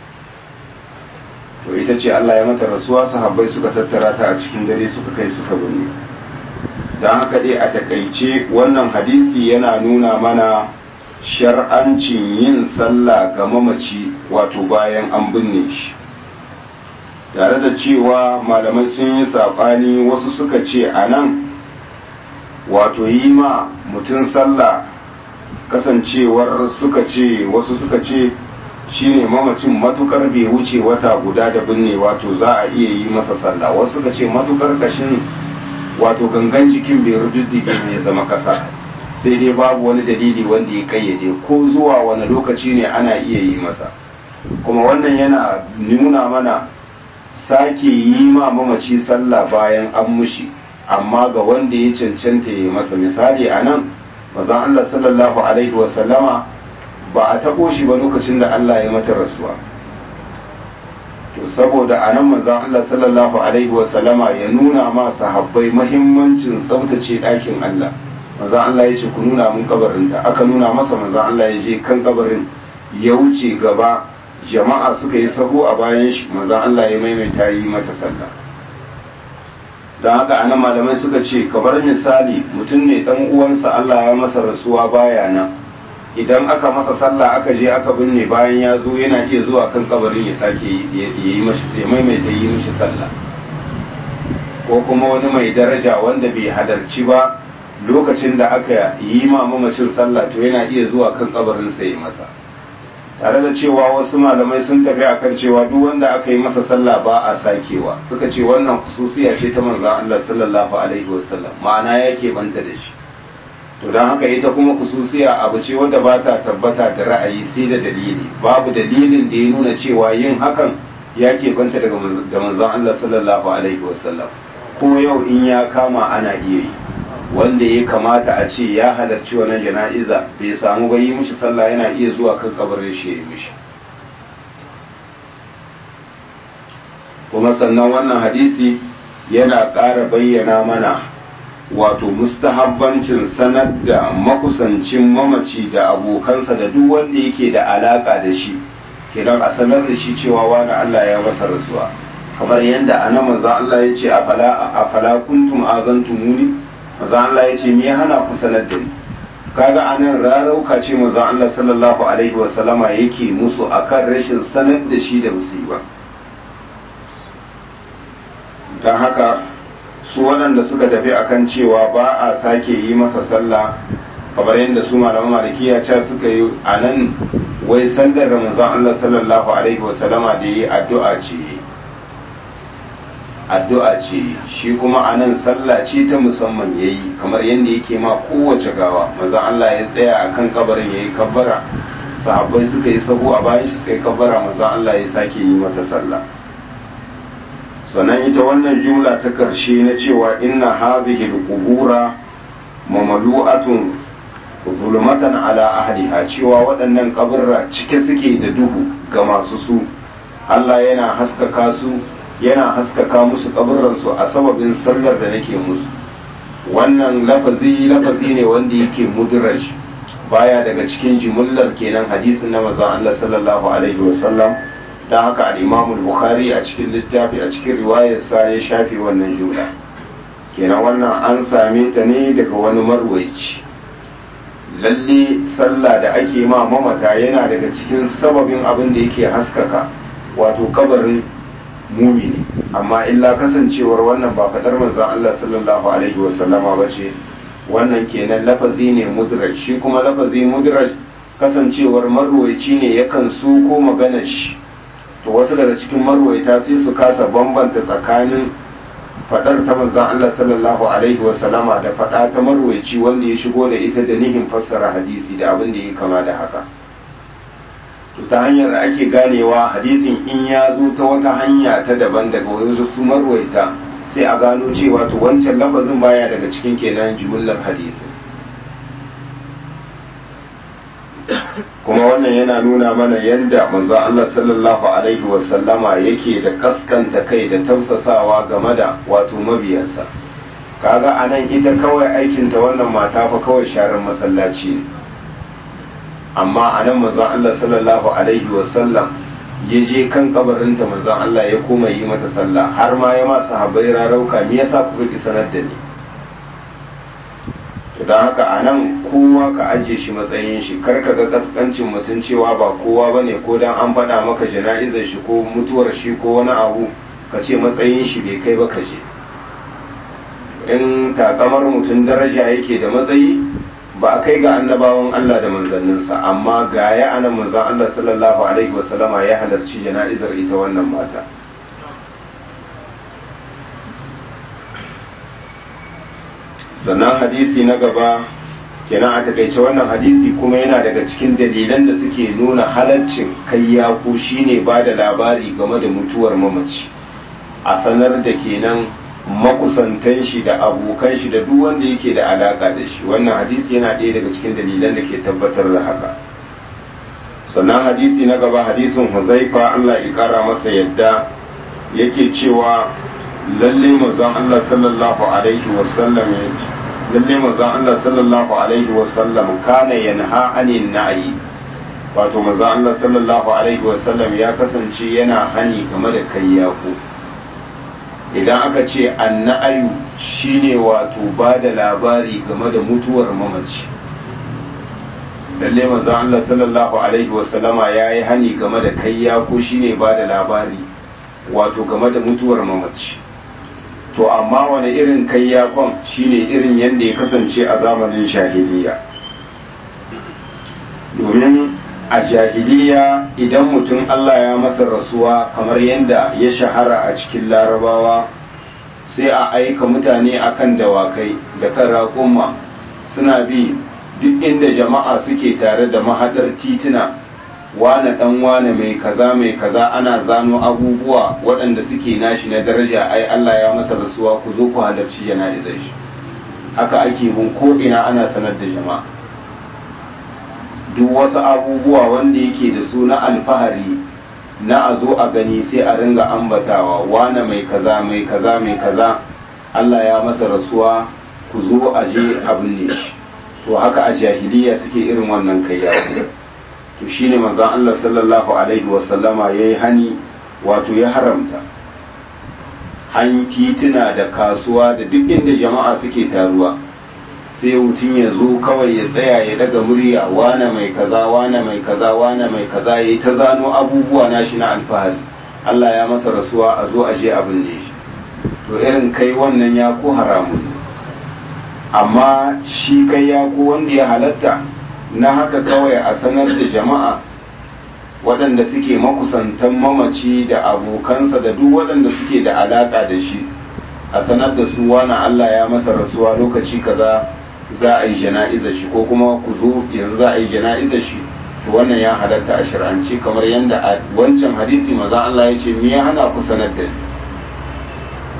to ita ce Allah ya mata rasuwa sahabbai suka tattara ta a cikin dare suka kai suka binne don haka dai a takaice wannan hadisi yana nuna mana shar'ancin yin sallah ga mamaci wato bayan an binne shi tare da cewa malamai sun yi saɓani wasu suka ce a nan wato yi ma mutum sallah kasancewar suka ce wasu suka ce shine mamacin matukar bai wuce wata guda da binne wato za a iya yi masa sallah wasu suka ce matukar kashin wato gangan jikin bai rududdige ne zama kasa sai dai babu wani dalili wanda ya kayyade ko zuwa wani lokaci ne ana iya yi masa kuma wannan yana nuna mana sake yi ma mamaci sallah bayan an mushi amma ga wanda ya cancanta ya yi masa misali a nan mazan Allah sallallahu alaihi wasallama ba a taɓo shi ba lokacin da Allah ya mata rasuwa to saboda a nan manzon Allah sallallahu alaihi wasallama ya nuna ma sahabbai mahimmancin tsaftace ɗakin Allah manzon Allah ya ce ku nuna mun kabarinta aka nuna masa manzon Allah ya je kan kabarin ya wuce gaba jama'a suka yi sahu a bayan shi manzon Allah ya maimaita yi mata sallah don haka anan malamai suka ce kamar misali mutum ne dan uwansa Allah ya masa rasuwa baya nan idan aka masa sallah aka je aka binne bayan ya zo yana iya zuwa kan kabarin ya sake yi ya maimaita yi mishi sallah ko kuma wani mai daraja wanda bai halarci ba lokacin da aka yi ma mamacin sallah to yana iya zuwa kan kabarin sa yi masa tare da cewa wasu malamai sun tafi akan cewa duk wanda aka yi masa sallah ba a sakewa suka ce wannan khususiya ce ta manzon Allah sallallahu alaihi wasallam ma'ana yake banta da shi to don haka ita kuma kususiya abu ce wadda ba ta tabbata da ra'ayi sai da dalili babu dalilin da ya nuna cewa yin hakan ya banta daga da manzon Allah sallallahu alaihi wasallam ko yau in ya kama ana iya yi wanda ya kamata a ce ya halarci wannan jana'iza bai samu ba yi mishi sallah yana iya zuwa kan kabarin shi ya mishi kuma sannan wannan hadisi yana ƙara bayyana mana wato mustahabbancin sanar da makusancin mamaci da abokansa da duk wanda yake da alaka da shi kenan a sanar da shi cewa wani Allah ya masa rasuwa kamar yadda ana manzo Allah ya ce a fala kuntum azantumuni manzo Allah ya ce me ya hana ku sanar da ni kaga anan rarauka ce manzo Allah sallallahu alaihi wa sallama yake musu akan rashin sanar da shi da musiba dan haka su waɗanda suka tafi akan cewa ba a sake yi masa sallah kamar yadda su malaman malikiya ca suka yi a nan wai sandar ramazan Allah sallallahu alaihi wasallama da yi addu'a ce addu'a ce shi kuma a nan sallah ce ta musamman ya yi kamar yadda yake ma kowace gawa maza Allah ya tsaya a kan kabarin ya yi kabbara sahabbai suka yi sahu a bayan shi suka yi kabbara maza Allah ya sake yi mata sallah sannan ita wannan jumla ta karshe na cewa inna hadhihi al-qubura mamalu'atun zulmatan ala ahliha cewa waɗannan kaburra cike suke da duhu ga masu su Allah yana haskaka su yana haskaka musu kaburransu a sababin sallar da nake musu wannan lafazi lafazi ne wanda yake mudraj baya daga cikin jimullar kenan hadisin na manzon Allah sallallahu alaihi wasallam dan haka al-Imam al-Bukhari a cikin littafi a cikin riwayarsa ya shafe wannan jumla kenan wannan an same ta ne daga wani marwaici lalle sallah da ake ma mamata yana daga cikin sababin abin da yake haskaka wato kabarin mumini amma illa kasancewar wannan ba fadar manzon Allah sallallahu alaihi wasallama ba ce wannan kenan lafazi ne mudraj shi kuma lafazi mudraj kasancewar marwaici ne yakan su ko maganar shi to wasu daga cikin marwaita sai su kasa bambanta tsakanin fadar ta manzon Allah sallallahu alaihi wasallama da fada ta marwaici wanda ya shigo da ita da nihin fassara hadisi da abin da ya kama da haka to ta hanyar da ake ganewa hadisin in ya zo ta wata hanya ta daban daga wasu su marwaita sai a gano cewa to wancan lafazin baya daga cikin kenan jumlar hadisin kuma wannan yana nuna mana yadda manzo Allah sallallahu alaihi wasallama yake da kaskanta kai da tausasawa game da wato mabiyansa kaga anan ita kawai aikinta wannan mata fa kawai sharar masallaci ne amma a nan manzon Allah sallallahu alaihi wasallam ya je kan kabarinta manzon Allah ya koma yi mata sallah har ma ya ma sahabbai rarauka me yasa kuka ki sanar da ni to dan haka a nan kowa ka ajiye shi matsayin shi kar ka ga kaskancin mutum cewa ba kowa bane ko dan an faɗa maka jana'izar shi ko mutuwar shi ko wani abu ka ce matsayin shi bai kai ba ka je in takamar mutum daraja yake da matsayi ba a kai ga annabawan Allah da manzanninsa amma ga ya ana manzan Allah sallallahu alaihi wasallama ya halarci jana'izar ita wannan mata sannan hadisi na gaba kenan a takaice wannan hadisi kuma yana daga cikin dalilan da suke nuna halaccin kai yaku shine ba da labari game da mutuwar mamaci a sanar da kenan makusantan shi da abokan shi da duk wanda yake da alaka da shi wannan hadisi yana ɗaya daga cikin dalilan da ke tabbatar da haka sannan hadisi na gaba hadisin huzaifa Allah ya kara masa yadda yake cewa lalle manzon Allah sallallahu alaihi wasallam lalle manzon Allah sallallahu alaihi wasallam kana yanha anin na'i wato manzon Allah sallallahu alaihi wasallam ya kasance yana hani game da kayyaku idan aka ce anna'ayu shine wato ba da labari game da mutuwar mamaci lalle manzon Allah sallallahu alaihi wasallama ya yi hani game da kayya ko shine ba da labari wato game da mutuwar mamaci to amma wani irin kayyakon shine irin yadda ya kasance a zamanin jahiliya domin a jahiliya idan mutum Allah ya masa rasuwa kamar yadda ya shahara a cikin larabawa sai a aika mutane akan dawakai da kan raƙumma suna bi duk inda jama'a suke tare da mahadar tituna wane dan wane mai kaza mai kaza ana zano abubuwa waɗanda suke nashi na daraja ai Allah ya masa rasuwa ku zo ku halarci jana'izar shi haka ake mun ko ina ana sanar da jama'a duk wasu abubuwa wanda yake da su na alfahari na a zo a gani sai a ringa ambatawa wane mai kaza mai kaza mai kaza Allah ya masa rasuwa ku zo a je abin ne shi to haka a jahiliya suke irin wannan kayya to shine manzon Allah sallallahu alaihi wasallama yayi hani wato ya haramta han tituna da kasuwa da duk inda jama'a suke taruwa sai mutum ya zo kawai ya tsaya ya daga murya wane mai kaza wane mai kaza wane mai kaza ya ta zano abubuwa nashi na alfahari Allah ya masa rasuwa a zo a je abin ne shi to irin kai wannan ya ko haramun amma shi kai ya ko wanda ya halatta na haka kawai a sanar da jama'a waɗanda suke makusantan mamaci da abokansa da duk waɗanda suke da alaƙa da shi a sanar da su wani Allah ya masa rasuwa lokaci kaza za a yi jana'izar shi ko kuma ku zo yanzu za a yi jana'izar shi to wannan ya halatta a shir'anci kamar yadda a wancan hadisi maza Allah ya ce me ya hana ku sanar da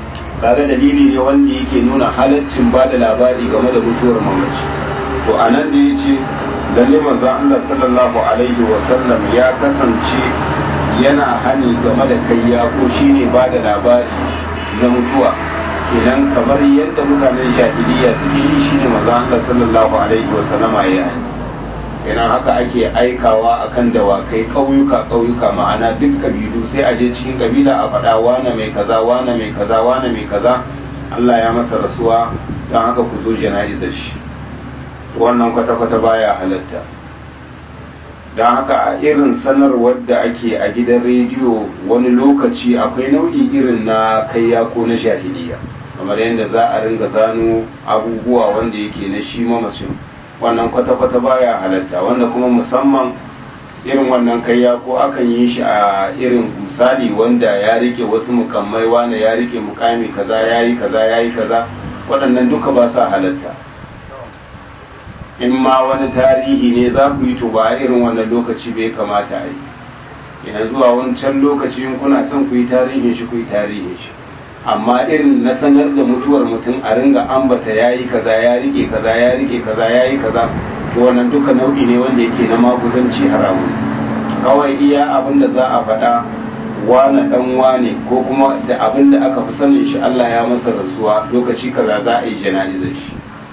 kaga dalili ne wanda yake nuna halaccin ba da labari game da mutuwar mamaci to a nan da ya ce lalle manzo Allah sallallahu alaihi wasallam ya kasance yana hani game da kayya ko shine ba da labari na mutuwa kenan kamar yadda mutanen jahiliya suke yi shine manzo Allah sallallahu alaihi wasallama ya yi kenan haka ake aikawa akan dawakai ƙauyuka ƙauyuka ma'ana duk kabilu sai a je cikin kabila a faɗa wane mai kaza wane mai kaza wane mai kaza Allah ya masa rasuwa don haka ku zo jana'izar shi wannan kwata-kwata baya halatta don haka a irin sanarwar da ake a gidan rediyo wani lokaci akwai nau'i irin na kayya ko na jahiliya kamar yadda za a ringa zano abubuwa wanda yake na shi mamacin wannan kwata-kwata baya halatta wanda kuma musamman irin wannan kayya ko akan yi shi a irin misali wanda ya rike wasu mukammai wanda ya rike mukami kaza yayi kaza yayi kaza waɗannan duka ba sa halatta in ma wani tarihi ne za ku yi to ba a irin wannan lokaci bai kamata a yi ina zuwa wancan lokaci in kuna son ku yi tarihin shi ku yi tarihin shi amma irin na sanar da mutuwar mutum a ringa ambata ya yi kaza ya rike kaza ya rike kaza ya yi kaza to wannan duka nau'i ne wanda yake na maguzanci haramun kawai iya abin da za a faɗa wane dan wane ko kuma da abin da aka fi sanin shi Allah ya masa rasuwa lokaci kaza za a yi jana'izar shi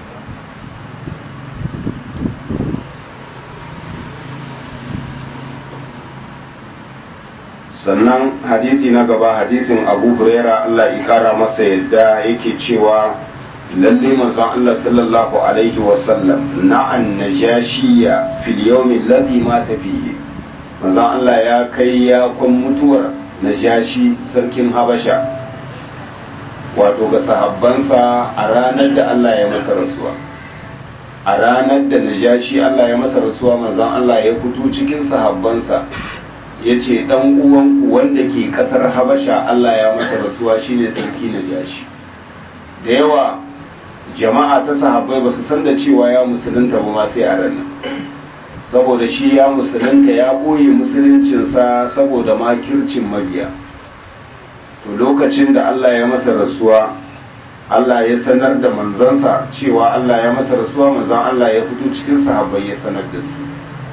sannan hadisi na gaba hadisin abu huraira Allah ya kara masa yadda yake cewa lalle manzon Allah sallallahu alaihi wasallam na'an najashiya fil yawmi alladhi mata fihi manzon Allah ya kai ya kun mutuwar najashi sarkin habasha wato ga sahabbansa a ranar da Allah ya masa rasuwa a ranar da najashi Allah ya masa rasuwa manzon Allah ya fito cikin sahabbansa ya ce ɗan uwanku wanda ke ƙasar habasha Allah ya masa rasuwa shine sarki na jashi da yawa jama'a ta sahabbai ba su san da cewa ya musulunta ba ma sai a ranar saboda shi ya musulunta ya ɓoye musuluncinsa saboda makircin mabiya to lokacin da Allah ya masa rasuwa Allah ya sanar da manzansa cewa Allah ya masa rasuwa manzan Allah ya fito cikin sahabbai ya sanar da su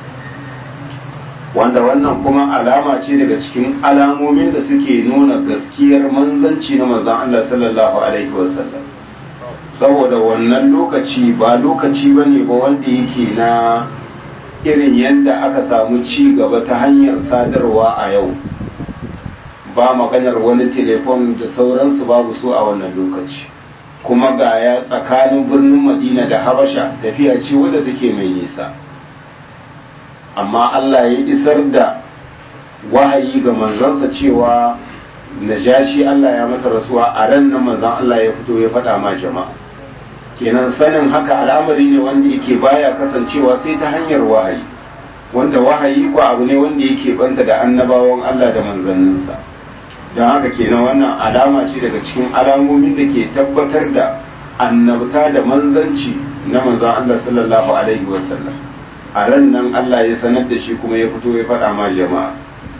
wanda wannan kuma alama ce daga cikin alamomin da suke nuna gaskiyar manzanci na manzon Allah sallallahu alaihi wasallam saboda wannan lokaci ba lokaci bane ba wanda yake na irin yadda aka samu ci gaba ta hanyar sadarwa a yau ba maganar wani telefon da sauransu babu su a wannan lokaci kuma ga ya tsakanin birnin madina da habasha tafiya ce wadda take mai nisa amma Allah ya isar da wahayi ga manzansa cewa najashi Allah ya masa rasuwa a ran nan manzan Allah ya fito ya faɗa ma jama'a kenan sanin haka al'amari ne wanda yake baya kasancewa sai ta hanyar wahayi wanda wahayi ko abu ne wanda yake banta da annabawan Allah da manzanninsa don haka kenan wannan alama ce daga cikin alamomin da ke tabbatar da annabta da manzanci na manzan Allah sallallahu alaihi wasallam a ran nan Allah ya sanar da shi kuma ya fito ya faɗa ma jama'a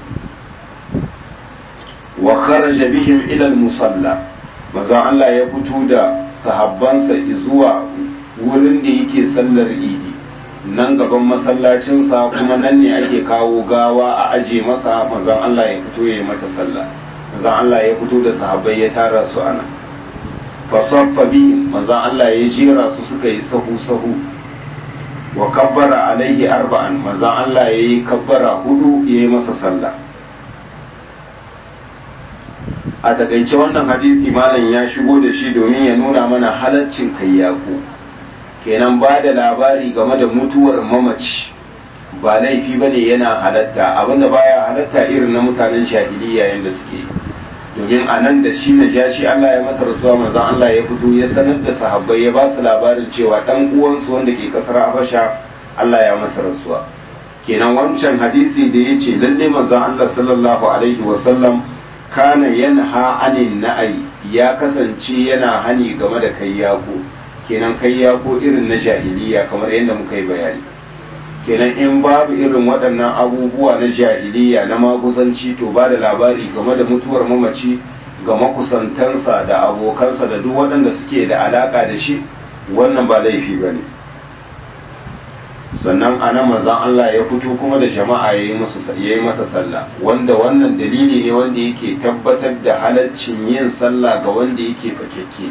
wa kharaja bihim ila al-musalla manzon Allah ya fito da sahabbansa zuwa wurin da yake sallar idi nan gaban masallacinsa kuma nan ne ake kawo gawa a aje masa manzon Allah ya fito ya yi mata sallah manzon Allah ya fito da sahabbai ya tara su ana fasaffa bihim manzon Allah ya jera su suka yi sahu sahu wa kabbara alaihi arba'an manzon Allah ya yi kabbara hudu ya yi masa sallah a takaice wannan hadisi malam ya shigo da shi domin ya nuna mana halaccin kayyako kenan ba da labari game da mutuwar mamaci ba laifi ba ne yana halatta abinda baya halatta irin na mutanen shahiliya yadda suke domin a nan da shi na ja shi Allah ya masa rasuwa manzon Allah ya fito ya sanar da sahabbai ya ba su labarin cewa dan uwansu wanda ke kasar Habasha Allah ya masa rasuwa kenan wancan hadisi da ya ce lalle manzon Allah sallallahu alaihi wasallam kana yanha anin na'ai ya kasance yana hani game da kayyako kenan kayyako irin na jahiliya kamar yadda muka yi bayani kenan in babu irin waɗannan abubuwa na jahiliya na maguzanci to ba da labari game da mutuwar mamaci ga makusantansa da abokansa da duk waɗanda suke da alaka da shi wannan ba laifi ba ne sannan a nan manzan Allah ya fito kuma da jama'a ya yi masa sallah wanda wannan dalili ne wanda yake tabbatar da halaccin yin sallah ga wanda yake fakekke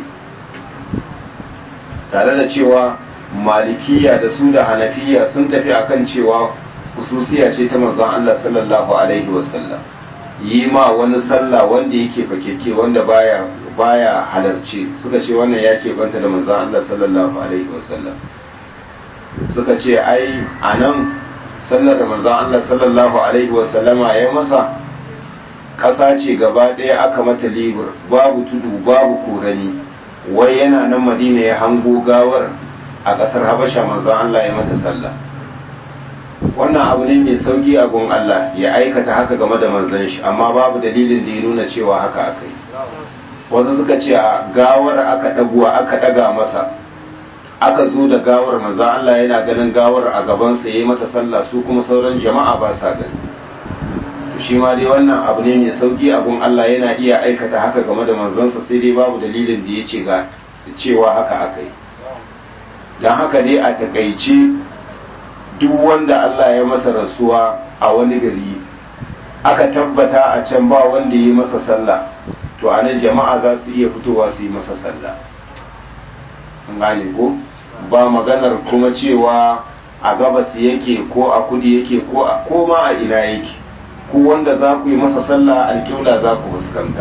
tare da cewa malikiya da su da hanafiya sun tafi akan cewa hususiya ce ta manzan Allah sallallahu alaihi wasallam yi ma wani sallah wanda yake fakekke wanda baya baya halarci suka ce wannan ya banta da manzan Allah sallallahu alaihi wasallam suka ce ai a nan sallar da manzan Allah sallallahu Alaihi wasallama ya masa ƙasa ce gaba ɗaya aka mata libur babu tudu babu korani wai yana nan madina ya hango gawar a ƙasar habasha manzan Allah ya mata sallah wannan abu ne mai sauki a gun Allah ya aikata haka game da manzan shi amma babu dalilin da ya nuna cewa haka aka yi wasu suka ce a gawar aka ɗaguwa aka ɗaga masa aka zo da gawar manzo Allah yana ganin gawar a gabansa yayi mata sallah su kuma sauran jama'a ba sa gani to shi ma dai wannan abu ne mai sauki abun Allah yana iya aikata haka game da manzansa sai dai babu dalilin da ya ce ga cewa haka aka yi don haka dai a takaice duk wanda Allah ya masa rasuwa a wani gari aka tabbata a can ba wanda ya yi masa sallah to a nan jama'a za su iya fitowa su yi masa sallah gane ko ba maganar kuma cewa a gabas yake ko a kudi yake ko a koma a ina yake ku wanda za ku yi masa sallah alƙibla za ku fuskanta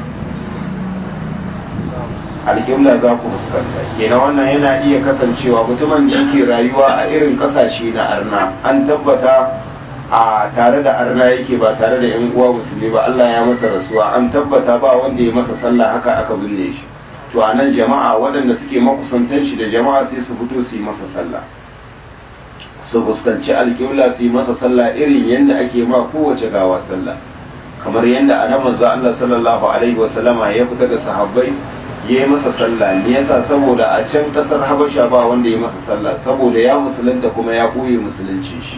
alƙibla za ku fuskanta kenan wannan yana iya kasancewa mutumin da yake rayuwa a irin ƙasashe na arna an tabbata a tare da arna yake ba tare da yan uwa musulmi ba Allah ya masa rasuwa an tabbata ba wanda ya masa sallah haka aka binne shi to a nan jama'a waɗanda suke makusantan shi da jama'a sai su fito su yi masa sallah su fuskanci alƙibla su yi masa sallah irin yadda ake ma kowace gawa sallah kamar yadda a nan manzo Allah sallallahu alaihi wa sallama ya fita da sahabbai ya yi masa sallah ne yasa saboda a can kasar Habasha ba wanda ya masa sallah saboda ya musulunta kuma ya koyi musulunci shi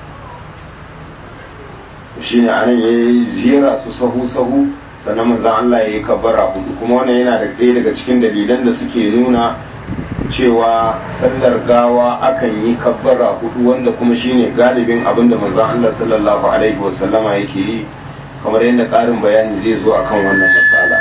shine anan yayi ziyara su sahu sahu sannan manzon Allah ya yi kabbara hudu kuma wannan yana da ɗaya daga cikin dalilan da suke nuna cewa sallar gawa akan yi kabbara hudu wanda kuma shine galibin abin da manzon Allah sallallahu alaihi wasallama yake yi kamar yadda ƙarin bayani zai zo akan wannan masala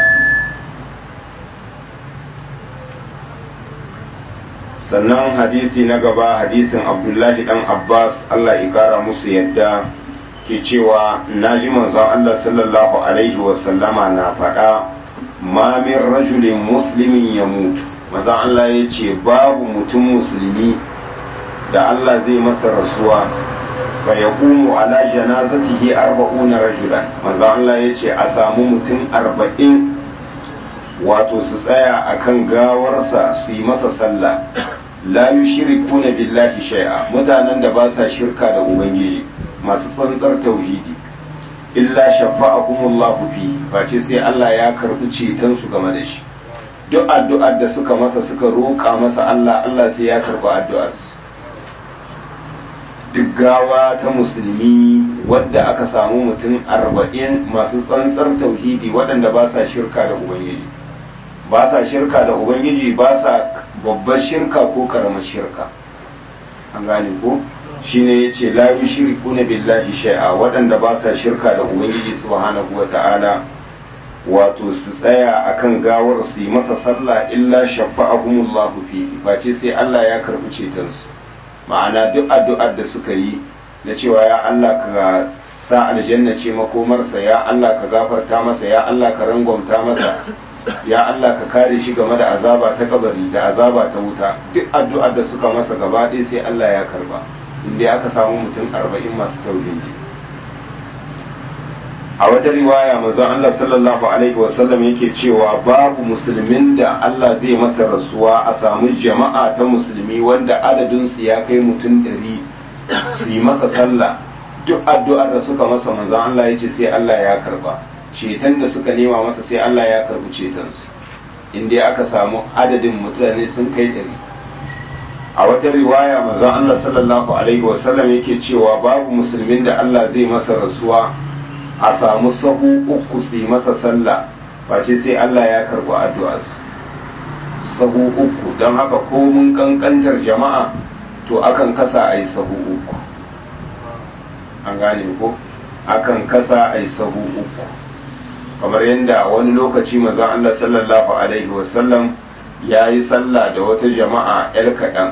sannan hadisi na gaba hadisin abdullahi dan abbas Allah ya kara musu yadda ke cewa na ji manzon Allah sallallahu Alaihi wasallama na faɗa ma min rajulin muslimin ya mutu manzon Allah ya ce babu mutum musulmi da Allah zai masa rasuwa fa ya kumu ala janazatihi arba'una rajulan manzon Allah ya ce a samu mutum arba'in wato su tsaya akan gawarsa su yi masa sallah la yushrikuna billahi shay'a mutanen da ba sa shirka da ubangiji masu tsantsar tauhidi illa shafa'akumullahu fi face sai Allah ya karɓi ceton su game da shi duk addu'ar da suka masa suka roƙa masa Allah Allah sai ya karɓi addu'ar su duk gawa ta musulmi wadda aka samu mutum arba'in masu tsantsar tauhidi waɗanda ba sa shirka da ubangiji ba sa shirka da ubangiji ba sa babbar shirka ko karamar shirka an gane ko shine yace la yushrikuna billahi shay'a waɗanda ba sa shirka da ubangiji subhanahu wata'ala wato su tsaya akan gawar su yi masa sallah illa shafa'ahumullahu fihi face sai Allah ya karbi ceton su ma'ana duk addu'ar da suka yi na cewa ya Allah ka sa aljanna ce makomarsa ya Allah ka gafarta masa ya Allah ka rangwamta masa ya Allah ka kare shi game da azaba ta kabari da azaba ta wuta duk addu'ar da suka masa gaba ɗaya sai Allah ya karba inda aka samu mutum arba'in masu tauhidi a wata riwaya manzon Allah sallallahu alaihi wasallam yake cewa babu musulmin da Allah zai masa rasuwa a samu jama'a ta musulmi wanda adadinsu ya kai mutum ɗari su yi masa sallah duk addu'ar da suka masa manzon Allah ya ce sai Allah ya karba ceton da suka nema masa sai Allah ya karbi cetonsu inda aka samu adadin mutane sun kai ɗari a wata riwaya manzon Allah sallallahu alaihi wasallam yake cewa babu musulmin da Allah zai masa rasuwa a samu sahu uku su yi masa sallah face sai Allah ya karɓi addu'arsu sahu uku don haka ko mun kankantar jama'a to akan kasa a yi sahu uku an gane ko akan kasa a yi sahu uku kamar yadda wani lokaci mazan Allah sallallahu alaihi wasallam ya yi sallah da wata jama'a 'yar kaɗan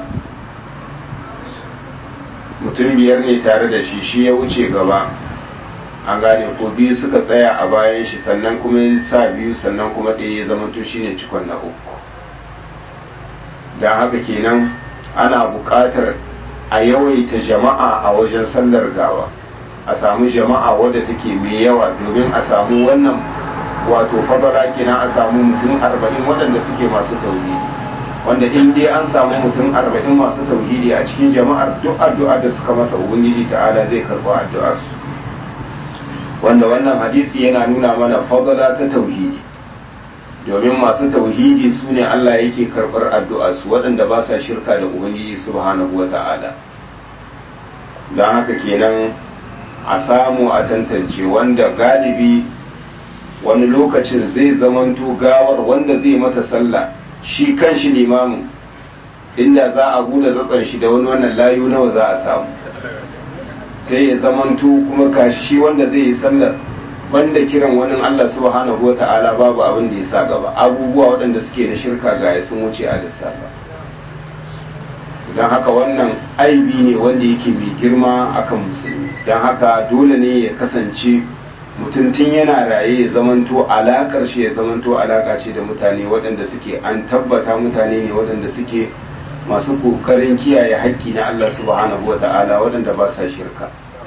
mutum biyar ne tare da shi shi ya wuce gaba an gane ko biyu suka tsaya a bayan shi sannan kuma ya sa biyu sannan kuma ɗaya ya zama to shine cikon na uku don haka kenan ana buƙatar a yawaita jama'a a wajen sallar gawa a samu jama'a wadda take mai yawa domin a samu wannan wato fadara kenan a samu mutum arba'in waɗanda suke masu tauhidi wanda in dai an samu mutum arba'in masu tauhidi a cikin jama'ar duk addu'a da suka masa ubangiji ta'ala zai karɓi addu'a su wanda wannan hadisi yana nuna mana fadala ta tauhidi domin masu tauhidi su ne Allah yake karɓar addu'a su waɗanda ba sa shirka da ubangiji subhanahu wa ta'ala don haka kenan a samu a tantance wanda galibi wani lokacin zai zamanto gawar wanda zai mata sallah shi kan shi limamin inda za a buɗe tsatsan shi da wani wannan layu nawa za a samu sai ya zamanto kuma kashi wanda zai yi sallar banda kiran wani Allah subhanahu wa ta'ala babu abin da ya sa gaba abubuwa waɗanda suke da shirka ga sun wuce a lissafa don haka wannan aibi ne wanda yake mai girma akan musulmi don haka dole ne ya kasance mutum tun yana raye ya zamanto alakar shi ya zamanto alaka ce da mutane waɗanda suke an tabbata mutane ne waɗanda suke masu kokarin kiyaye haƙƙi na Allah subhanahu wa ta'ala waɗanda ba sa shirka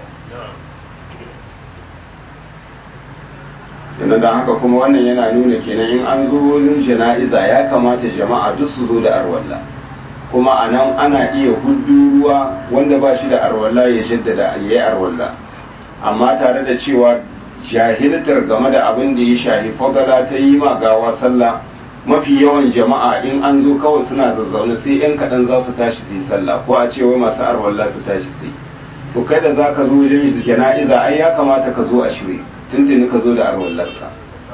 yana da haka kuma wannan yana nuna kenan in an zo wurin jana'iza ya kamata jama'a duk su zo da arwalla kuma a nan ana iya hudu ruwa wanda ba shi da arwalla ya jaddada ya yi arwalla amma tare da cewa jahiltar game da abin da ya shahi fadala ta yi ma gawa sallah mafi yawan jama'a in an zo kawai suna zazzaune sai yan kaɗan za su tashi su yi sallah ko a ce wai masu arwalla su tashi su yi to kai da za ka zo wajen jana'iza ai ya kamata ka zo a shirye tuntuni ka zo da arwallarka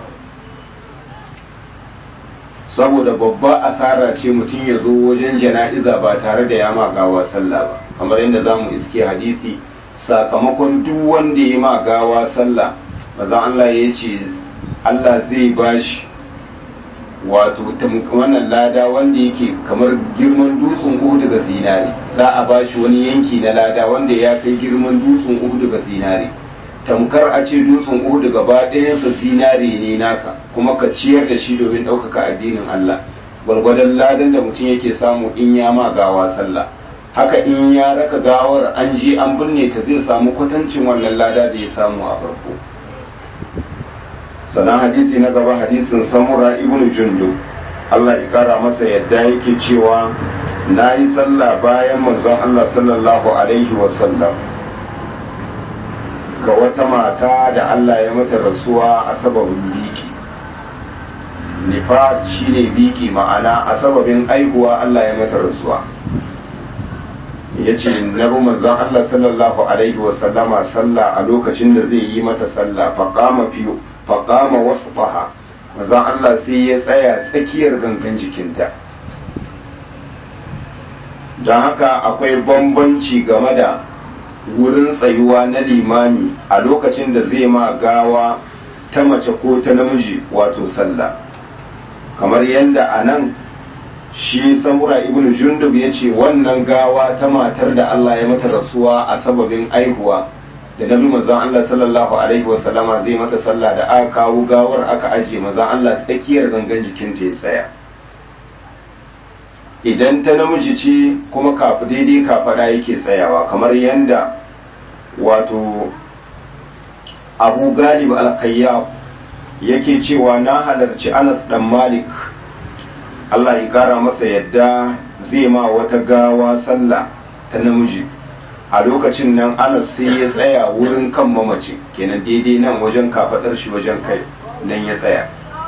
saboda babba asara ce mutum ya zo wajen jana'iza ba tare da ya ma gawa sallah ba kamar yadda za mu iske hadisi sakamakon duk wanda ya ma gawa sallah maza Allah ya ce Allah zai bashi wato wannan lada wanda yake kamar girman dutsen uhu daga zinare za a bashi wani yanki na lada wanda ya kai girman dutsen uhu daga zinare tamkar a ce dutsen uhu gaba ɗayansa zinare ne naka kuma ka ciyar da shi domin ɗaukaka addinin Allah gwargwadon ladan da mutum yake samu in ya ma gawa sallah haka in ya raka gawar an je an binne ta zai samu kwatancin wannan lada da ya samu a farko sannan hadisi na gaba hadisin samura ibnu jundu Allah ya kara masa yadda yake cewa na yi sallah bayan manzon Allah sallallahu alaihi wasallam ga wata mata da Allah ya mata rasuwa a sababin biki nifas shine biki ma'ana a sababin aihuwa Allah ya mata rasuwa ya ce na bi manzon Allah sallallahu alaihi wasallama sallah a lokacin da zai yi mata sallah faƙama fiyo faƙama wasu faha manzon Allah sai ya tsaya tsakiyar gangan jikinta don haka akwai bambanci game da wurin tsayuwa na limami a lokacin da zai ma gawa ta mace ko ta namiji wato sallah kamar yadda a nan shi samura ibn jundub ya ce wannan gawa ta matar da Allah ya mata rasuwa a sababin aihuwa da nabi manzon Allah sallallahu alaihi wasallama zai mata sallah da aka kawo gawar aka ajiye manzon Allah tsakiyar gangan jikinta ya tsaya idan ta namiji ce kuma kafu daidai kafada yake tsayawa kamar yadda wato abu galib al yake cewa na halarci anas dan malik allah ya kara masa yadda zai ma wata gawa sallah ta namiji a lokacin nan anas sai ya tsaya wurin kan mamaci kenan daidai nan wajen kafadar shi wajen kai nan ya tsaya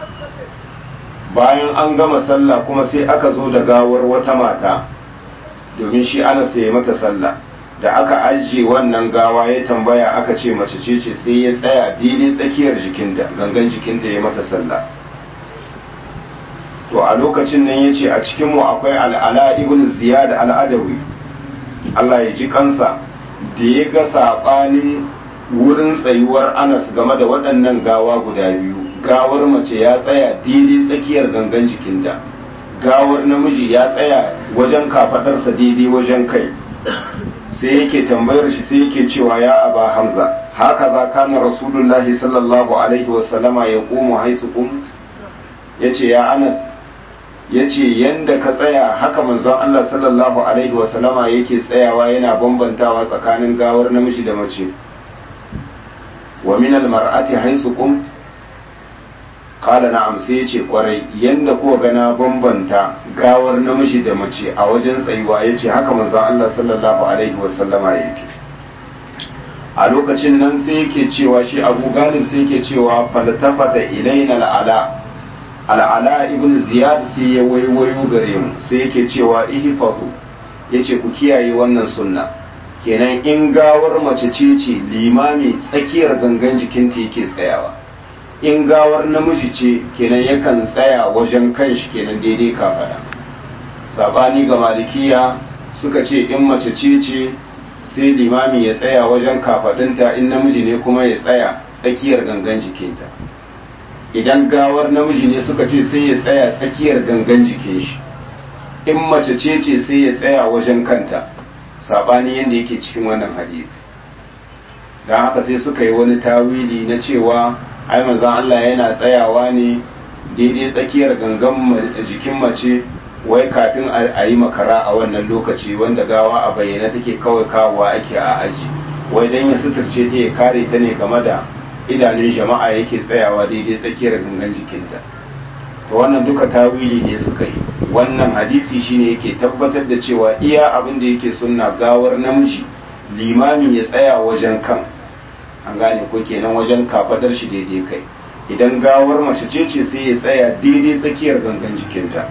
bayan an gama sallah kuma sai aka zo da gawar wata mata domin shi ana sai mata sallah da aka ajiye wannan gawa ya tambaya aka ce mace ce ce sai ya tsaya daidai tsakiyar jikinta gangan jikinta ya mata sallah to a lokacin nan ya ce a cikinmu akwai al'ala ibn ziyad al'adawi Allah ya ji kansa da ya ga saɓanin wurin tsayuwar anas game da waɗannan gawa guda biyu gawar mace ya tsaya daidai tsakiyar gangan jikinta gawar namiji ya tsaya wajen kafaɗarsa daidai wajen kai sai yake tambayar shi sai yake cewa ya aba hamza haka za kana rasulullahi sallallahu alaihi wasallama ya komo haisu kum ya ce ya anas ya ce yadda ka tsaya haka manzon Allah sallallahu alaihi wasallama yake tsayawa yana bambantawa tsakanin gawar namiji da mace wa min almar'ati haisu kum kala na'am sai ya ce kwarai yadda kuwa gana bambanta gawar namiji da mace a wajen tsayuwa ya ce haka manzon Allah sallallahu alaihi wasallama yake a lokacin nan sai yake cewa shi abu galib sai yake cewa faltafata ilaina al'ala al'ala ibn ziyad sai ya waiwayo gare mu sai yake cewa ihfahu yace ku kiyaye wannan sunna kenan in gawar mace ce ce limami tsakiyar gangan jikinta yake tsayawa in gawar namiji ce kenan yakan tsaya wajen kanshi kenan daidai kafada sabani ga malikiya suka ce in mace ce ce sai limami ya tsaya wajen kafadinta in namiji ne kuma ya tsaya tsakiyar gangan jikinta idan gawar namiji ne suka ce sai ya tsaya tsakiyar gangan jikin shi in mace ce ce sai ya tsaya wajen kanta sabani yadda yake cikin wannan hadisi don haka sai suka yi wani tawili na cewa ai manzon Allah yana tsayawa ne daidai tsakiyar gangan jikin mace wai kafin a yi makara a wannan lokaci wanda gawa a bayyana take kawai kawowa ake a aji wai dan ya suturce ta ya kare ta ne game da idanun jama'a yake tsayawa daidai tsakiyar gangan jikinta to wannan duka tawili ne suka yi wannan hadisi shine yake tabbatar da cewa iya abin da yake sunna gawar namiji limami ya tsaya wajen kan an gane ko kenan wajen kafadar shi daidai kai idan gawar mace ce ce sai ya tsaya daidai tsakiyar gangan jikinta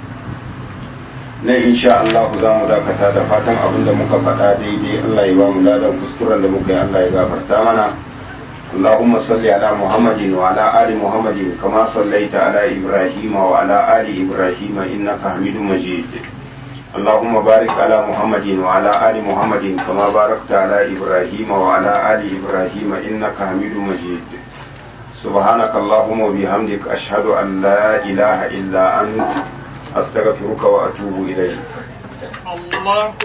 na insha Allah za mu dakata da fatan abin da muka faɗa daidai Allah ya ba mu ladan kuskuren da muka yi Allah ya gafarta mana اللهم صل على محمد وعلى آل محمد كما صليت على إبراهيم وعلى آل إبراهيم إنك حميد مجيد اللهم بارك على محمد وعلى آل محمد كما باركت على إبراهيم وعلى آل إبراهيم إنك حميد مجيد سبحانك اللهم وبحمدك أشهد أن لا إله إلا أنت أستغفرك وأتوب إليك الله